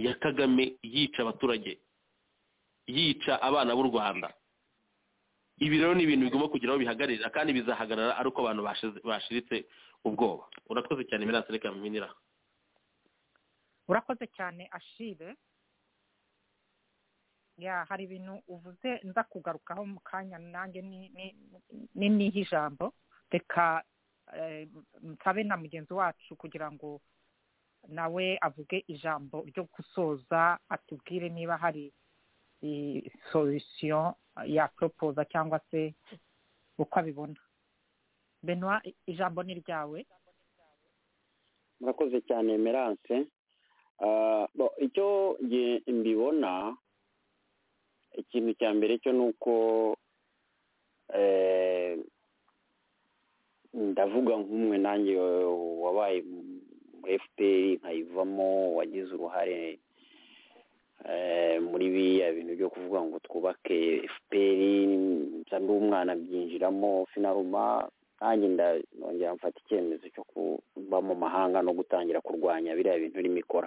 ya kagame yica abaturage yica abana b'u rwanda ibi rero ni ibintu bigomba kugira aho bihagararira kandi bizahagarara ari uko abantu bashize- bashiritse ubwoba urakoze cyane mirasi reka mpinira urakoze cyane ashire ya hari ibintu uvuze nza kugarukaho mu kanya nanjye ni- ni- ni- niha ijambo reka eh, nsabe na mugenzi wacu kugira ngo nawe avuge ijambo ryo gusoza atubwire niba hari solution ya propoza cyangwa se uko abibona benwa ijambo ni ryawe murakoze cyane emerance Ah, bo, icyo nge- mbibona ikintu cya mbere cyo ni uko eh, ndavuga nk'umwe nanjye wa- wabaye mu- muri fpr nkayivamo wagize uruhare eh, muri biriya bintu byo kuvuga ngo twubake fpr nsa n'umwana abyinjiramo finaruma nanjye nda- nongera mfata icyemezo cyo kuba kuva mu mahanga no gutangira kurwanya biriya bintu irimo ikora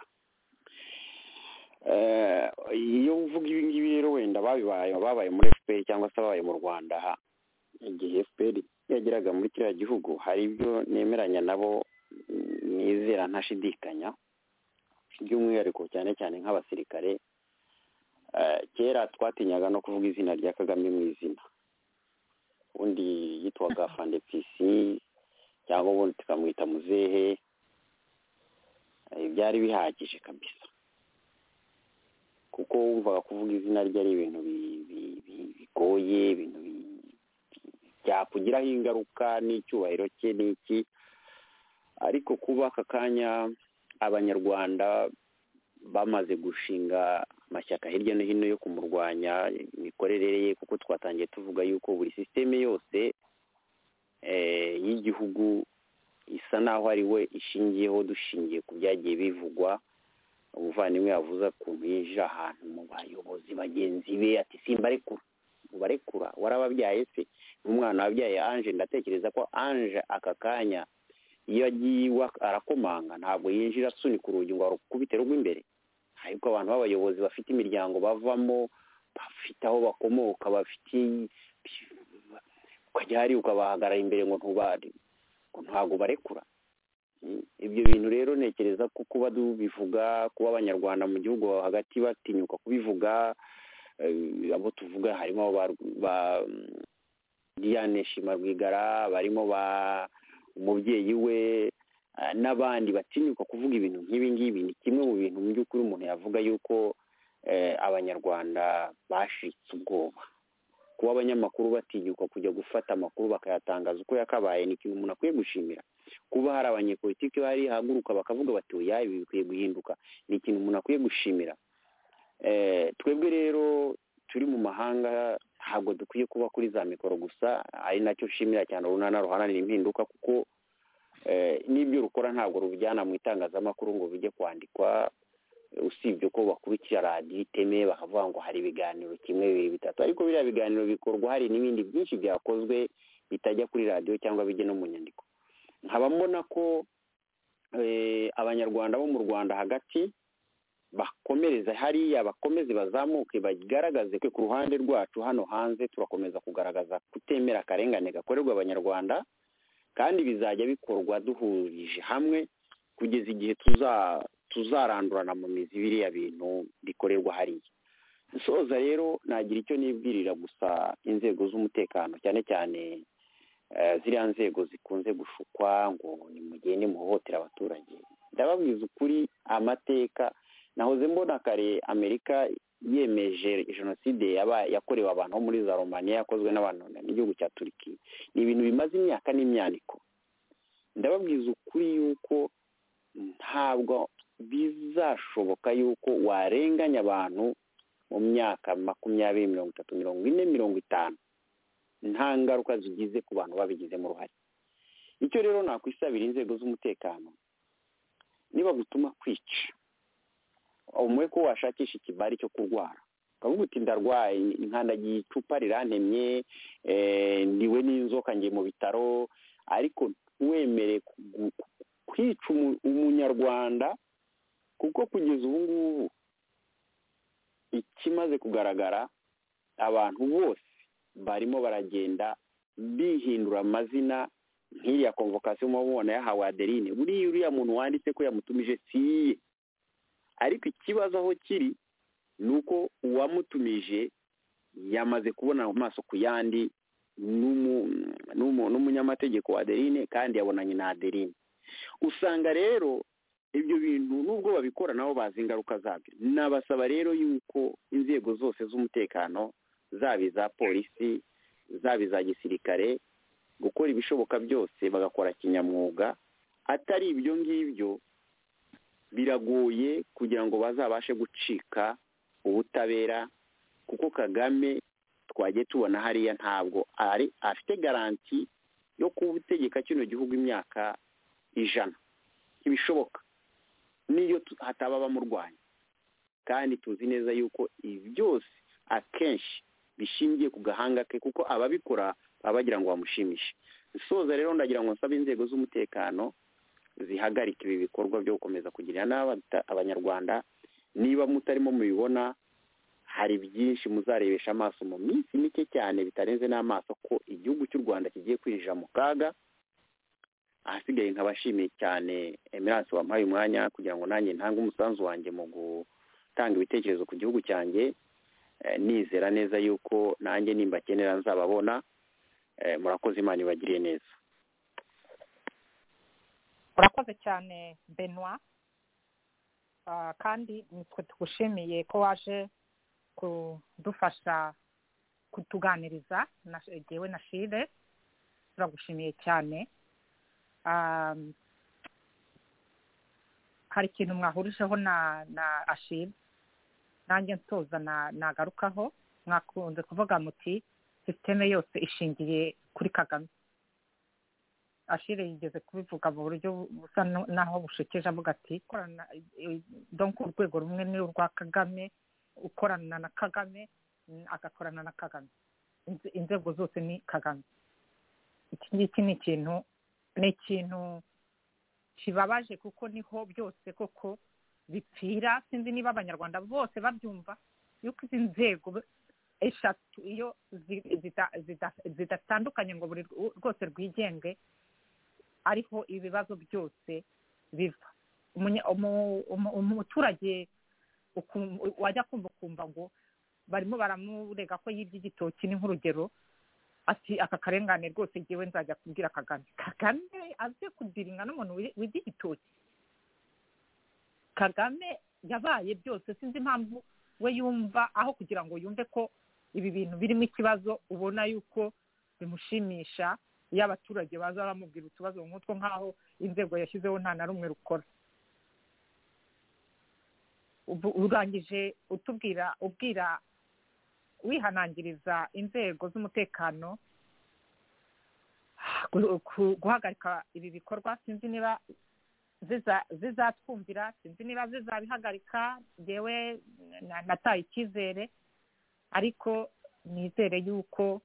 iyo uvuga ibi ngibi rero wenda babibaye babaye muri efuperi cyangwa se ababaye mu rwanda igihe efuperi yageraga muri kiriya gihugu hari ibyo nemeranya nabo nizera ntashidikanya by'umwihariko cyane cyane nk'abasirikare kera twatinyaga no kuvuga izina rya kagame mu izina ubundi yitwaga fandepisi cyangwa ubundi tukamwita muzehe byari bihagije kabisa kuko wumvaga kuvuga izina rye ari ibintu bigoye ibintu byakugiraho ingaruka n'icyubahiro cye n'iki ariko kuba aka kanya abanyarwanda bamaze gushinga amashyaka hirya no hino yo kumurwanya imikorere ye kuko twatangiye tuvuga yuko buri sisiteme yose y'igihugu isa naho ari we ishingiyeho dushingiye ku byagiye bivugwa umuvandimwe yavuze ukuntu yinjira ahantu mu bayobozi bagenzi be ati simba arekura ubarekura warababyaye se n'umwana wabyaye anje ndatekereza ko anje aka kanya iyo agiye iwe arakomanga ntabwo yinjira asunika urugi ngo arukubite rw'imbere ariko abantu b'abayobozi bafite imiryango bavamo bafite aho bakomoka bafite ukajya hariya ukabahagarara imbere ngo ntubare ngo ntabwo barekura ibyo bintu rero ntekereza ko kuba tubivuga kuba abanyarwanda mu gihugu hagati batinyuka kubivuga abo tuvuga harimo ba diane shima rwigara barimo ba umubyeyi we n'abandi batinyuka kuvuga ibintu nk'ibi ngibi ni kimwe mu bintu mu by'ukuri umuntu yavuga yuko abanyarwanda bashitse ubwoba kuba abanyamakuru batinyuka kujya gufata amakuru bakayatangaza uko yakabaye ni ikintu umuntu akwiye gushimira kuba hari abanyepolitiki bari haguruka bakavuga bati oya ibi bikwiye guhinduka ni ikintu umuntu akwiye gushimira twebwe rero turi mu mahanga ntabwo dukwiye kuba kuri za mikoro gusa ari nacyo nshimira cyane urunana ruharanira impinduka kuko n'ibyo rukora ntabwo rubijyana mu itangazamakuru ngo bijye kwandikwa usibye ko bakurikira radiyo iteme bakavuga ngo hari ibiganiro kimwe bibiri bitatu ariko biriya biganiro bikorwa hari n'ibindi byinshi byakozwe bitajya kuri radiyo cyangwa bijya no mu nyandiko nkaba mbona ko abanyarwanda bo mu rwanda hagati bakomereza hariya bakomeze bazamuke bagaragaze ko ku ruhande rwacu hano hanze turakomeza kugaragaza kutemera akarengane gakorerwa abanyarwanda kandi bizajya bikorwa duhurije hamwe kugeza igihe tuzarandurana mu mizi biriya bintu bikorerwa hariya dusoza rero nagira icyo nibwirira gusa inzego z'umutekano cyane cyane ziriya nzego zikunze gushukwa ngo nimugende muhohotera abaturage ndababwiza ukuri amateka nahoze mbona kare amerika yemeje jenoside yakorewe abantu bo muri za romaniya yakozwe n'abantu n'igihugu cya turiki ni ibintu bimaze imyaka n'imyaniko ndababwiza ukuri yuko ntabwo bizashoboka yuko warenganya abantu mu myaka makumyabiri mirongo itatu mirongo ine mirongo itanu nta ngaruka zigize ku bantu babigizemo uruhare icyo rero nakwisabira inzego z'umutekano niba gutuma kwica umwe ko washakisha ikibari cyo kurwara ukavuga uti ndarwaye nkandagiye icupa rirantemye ndiwe n'inzoka ngiye mu bitaro ariko wemere kwica umunyarwanda kuko kugeza ubu ngubu ikimaze kugaragara abantu bose barimo baragenda bihindura amazina nk'iriya komvokasiyo mubona yahawe aderine buriya uriya muntu wanditse ko yamutumije siye ariko ikibazo aho kiri ni uko uwamutumije yamaze kubona amaso ku yandi n'umunyamategeko wa aderine kandi yabonanye na aderine usanga rero ibyo bintu nubwo babikora nabo bazi ingaruka zabyo nabasaba rero yuko inzego zose z'umutekano zaba iza polisi zaba iza gisirikare gukora ibishoboka byose bagakora kinyamwuga atari ibyo ngibyo biragoye kugira ngo bazabashe gucika ubutabera kuko kagame twagiye tubona hariya ntabwo ari afite garanti yo kubutegeka kino gihugu imyaka ijana ntibishoboka n'iyo hataba bamurwanya kandi tuzi neza yuko ibi byose akenshi bishingiye ku gahanga ke kuko ababikora baba bagira ngo bamushimishe isoza rero ndagira ngo nsabe inzego z'umutekano zihagarika ibi bikorwa byo gukomeza kugirira nabi abanyarwanda niba mutarimo mubibona hari byinshi muzarebesha amaso mu minsi mike cyane bitarenze n'amaso ko igihugu cy'u rwanda kigiye kwinjira mu kaga ahasigaye nkabashimiye cyane emerance wampaye umwanya kugira ngo nanjye ntange umusanzu wanjye mu gutanga ibitekerezo ku gihugu cyanjye nizera neza yuko nanjye nimbakenera nzababona murakoze imana ibagiriye neza urakoze cyane benwa kandi nitwe tugushimiye ko waje kudufasha kutuganiriza ngewe na shire turagushimiye cyane hari ikintu mwahurijeho na na ashira nanjye nsoza nagarukaho mwakunze kuvuga muti sisiteme yose ishingiye kuri kagame ashire yigeze kubivuga mu buryo busa n'aho bushekeje avuga ati korana donko urwego rumwe ni urwa kagame ukorana na kagame agakorana na kagame inzego zose ni kagame iki ngiki ni ikintu ni ikintu kibabaje kuko niho byose koko bipfira sinzi niba abanyarwanda bose babyumva yuko izi nzego eshatu iyo zidatandukanye ngo buri rwose rwigenge ariho ibibazo byose biva umuturage wajya kumva ukumva ngo barimo baramurega ko yibye igitoki ni nk'urugero ati aka karengane rwose ngewe nzajya kubwira kagame kagame aze kudiringa n'umuntu wiga igitoki kagame yabaye byose sinzi impamvu we yumva aho kugira ngo yumve ko ibi bintu birimo ikibazo ubona yuko bimushimisha iyo abaturage baza baramubwira utubazo nk'utwo nk'aho inzego yashyizeho nta na rumwe rukora urangije utubwira ubwira wihanangiriza inzego z'umutekano guhagarika ibi bikorwa sinzi niba zizatwumvira sinzi niba zizabihagarika yewe nataye icyizere ariko nizere yuko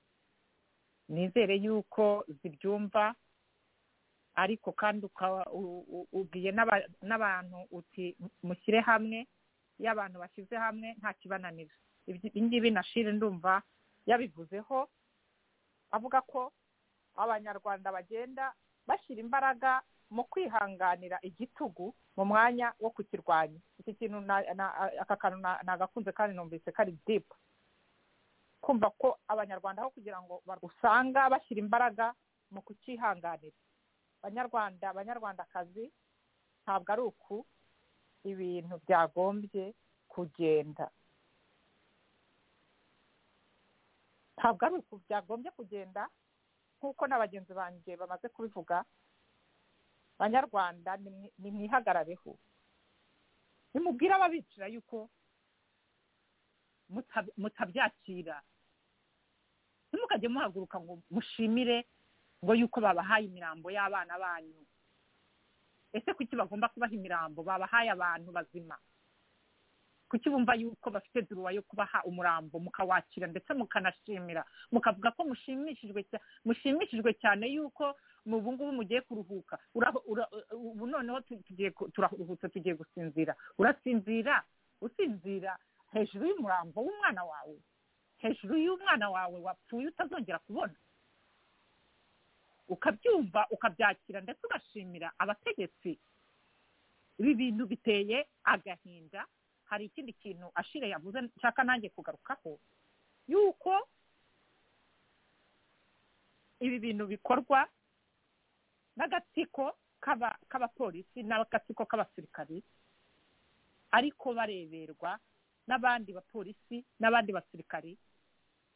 nizere yuko zibyumva ariko kandi ukaba ubwiye n'abantu uti mushyire hamwe iyo abantu bashyize hamwe nta kibananira ibingibi na shire ndumva yabivuzeho avuga ko abanyarwanda bagenda bashyira imbaraga mu kwihanganira igitugu mu mwanya wo kukirwanya iki kintu aka kantu nagakunze kandi numvise kari dipu kumva ko abanyarwanda aho kugira ngo usanga bashyira imbaraga mu kukihanganira abanyarwanda abanyarwandakazi ntabwo ari uku ibintu byagombye kugenda ntabwo ari uku byagombye kugenda nk'uko na bagenzi banjye bamaze kubivuga abanyarwanda nimwihagarareho nimubwire ababicira yuko mutabyakira ntimukajye muhaguruka ngo mushimire ngo yuko babahaye imirambo y'abana banyu ese kuki bagomba kubaha imirambo babahaye abantu bazima kuki bumva yuko bafite duruwa yo kubaha umurambo mukawakira ndetse mukanashimira mukavuga ko mushimishijwe cyane yuko ubu ngubu mugiye kuruhuka ubu noneho turaruhutse tugiye gusinzira urasinzira usinzira hejuru y'umurambo w'umwana wawe hejuru y'umwana wawe wapfuye utazongera kubona ukabyumva ukabyakira ndetse ugashimira abategetsi ibi bintu biteye agahinda hari ikindi kintu ashire yavuze nshaka nanjye kugarukaho yuko ibi bintu bikorwa n'agatsiko k'abapolisi n'agatsiko k'abasirikari ariko bareberwa n'abandi bapolisi n'abandi basirikari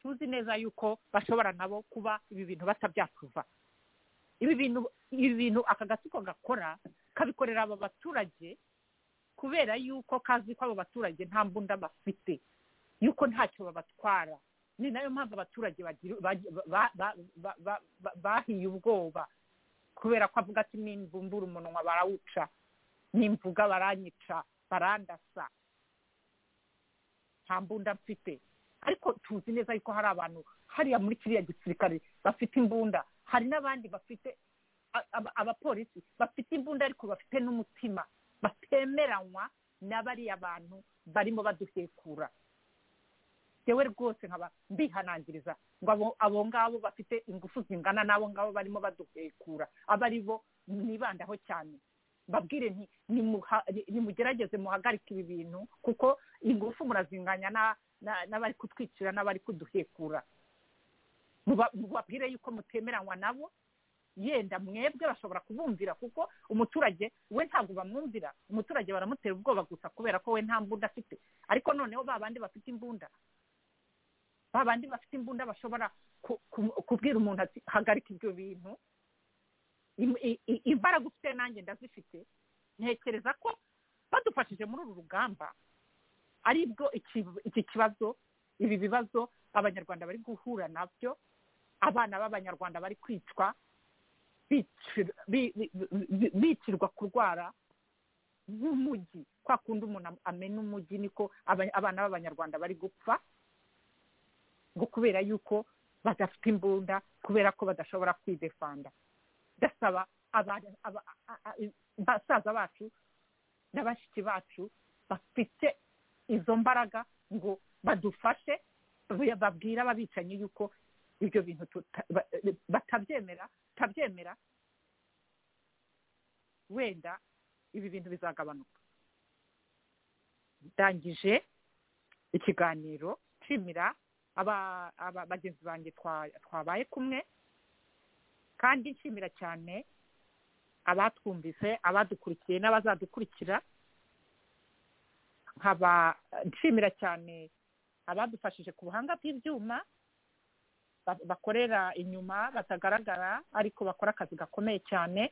tuzi neza yuko bashobora nabo kuba ibi bintu batabyatuva ibi bintu ibi bintu aka gatsiko gakora kabikorera aba baturage kubera yuko kazi ko abo baturage nta mbunda bafite yuko ntacyo babatwara ni nayo mpamvu abaturage bahiye ubwoba kubera ko avuga ati nimbumbura umunwa barawuca nimvuga baranyica barandasa nta mbunda mfite ariko tuzi neza yuko hari abantu hariya muri kiriya gisirikare bafite imbunda hari n'abandi bafite a- aba- abapolisi bafite imbunda ariko bafite n'umutima batemeranywa na bariya bantu barimo badusekura yewe rwose nkaba mbihanangiriza ngo abo- abo ngabo bafite ingufu zingana n'abo ngabo barimo baduhekura aba ari bo nibandaho cyane babwire nti nimuha- ni- nimugerageze muhagarike ibi bintu kuko ingufu murazinganya na- na- n'abari kutwicira n'abari kuduhekura Muba- mubabwire yuko mutemeranywa nabo yenda mwebwe bashobora kubumvira kuko umuturage we ntabwo bamwumvira umuturage baramutera ubwoba gusa kubera ko we nta mbunda afite ariko noneho ba bandi bafite imbunda ba bandi bafite imbunda bashobora ku- ku- kubwira umuntu ati hagarika ibyo bintu Im- i- i- imbaraga ufite nanjye ndazifite ntekereza ko badufashije muri uru rugamba ari bwo iki- iki kibazo ibi bibazo abanyarwanda bari guhura nabyo abana b'abanyarwanda bari kwicwa bicir- bi- bi- bi- bicirwa kurwara nk'umujyi kwa kundi umuntu am- amena umujyi niko aba- abana b'abanyarwanda bari gupfa ngo kubera yuko badafite imbunda kubera ko badashobora kwidefanda ndasaba aba- aba- a- a- i- basaza bacu na bashiki bacu bafite izo mbaraga ngo badufashe babe- babwire ababicanyi yuko ibyo bintu tuta- ba- batabyemera tutabyemera wenda ibi bintu bizagabanuka ndangije ikiganiro nshimira aba- aba- bagenzi banjye twa- twabaye kumwe kandi nshimira cyane abatwumvise abadukurikiye n'abazadukurikira nkaba nshimira cyane abadufashije ku buhanga bw'ibyuma ba- bakorera inyuma batagaragara ariko bakora akazi gakomeye cyane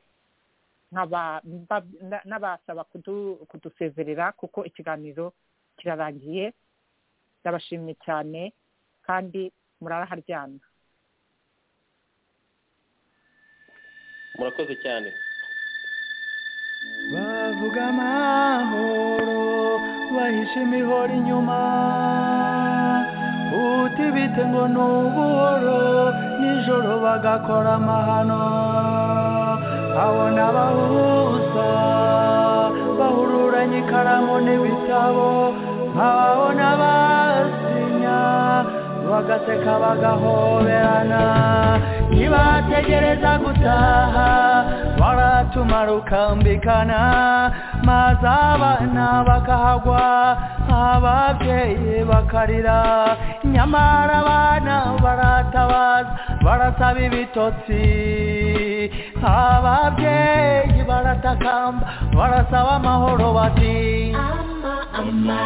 nkaba mba- na- n'abasaba kudu- kudusezerera kuko ikiganiro kirarangiye ndabashimye cyane kandi muraraharyana murakoze cyane bavuga amahoro bahisha imihoro inyuma uti bite ngo ni ubuhoro nijoro bagakora amahano abona abahuza bahururanye ikaramu n'ibitabo nkababona basinya bagaseka bagahoberana ntibategereza gutaha baratumara ukambikana maze abana bakahagwa ababyeyi bakarira nyamara abana baratabaza barasaba ibitotsi ababyeyi baratakamba barasaba amahoro bati ama ama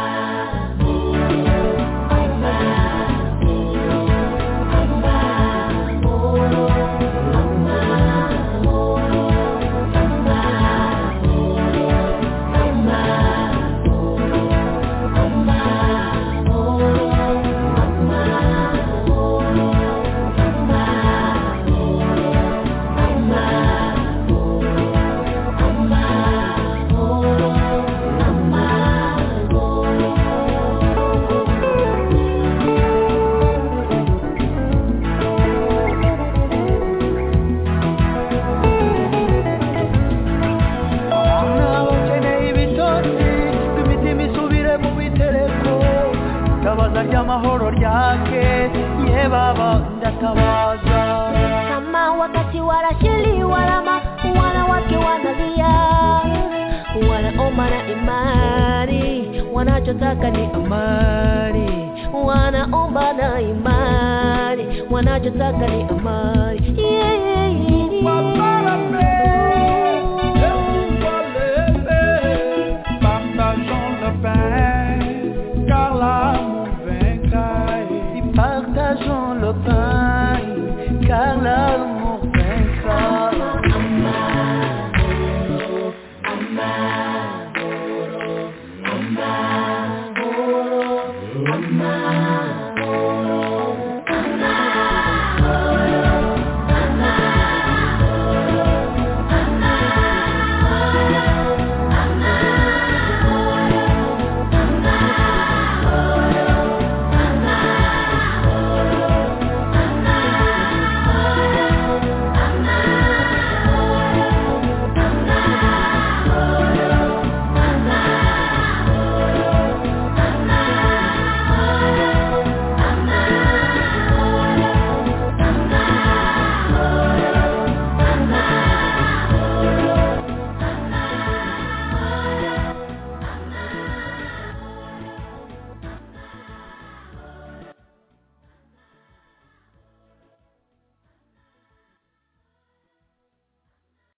abana bakeneye ibitotsi imitima isubire mu bitereko itabaza ry'amahoro ryake ye baba ndatabaza kama wakati wanashiliwa lama wanawake wanalia wanaoma na imani wanachotaka ni amani wanaomba na imani wanachotaka ni amani yeah, yeah, yeah.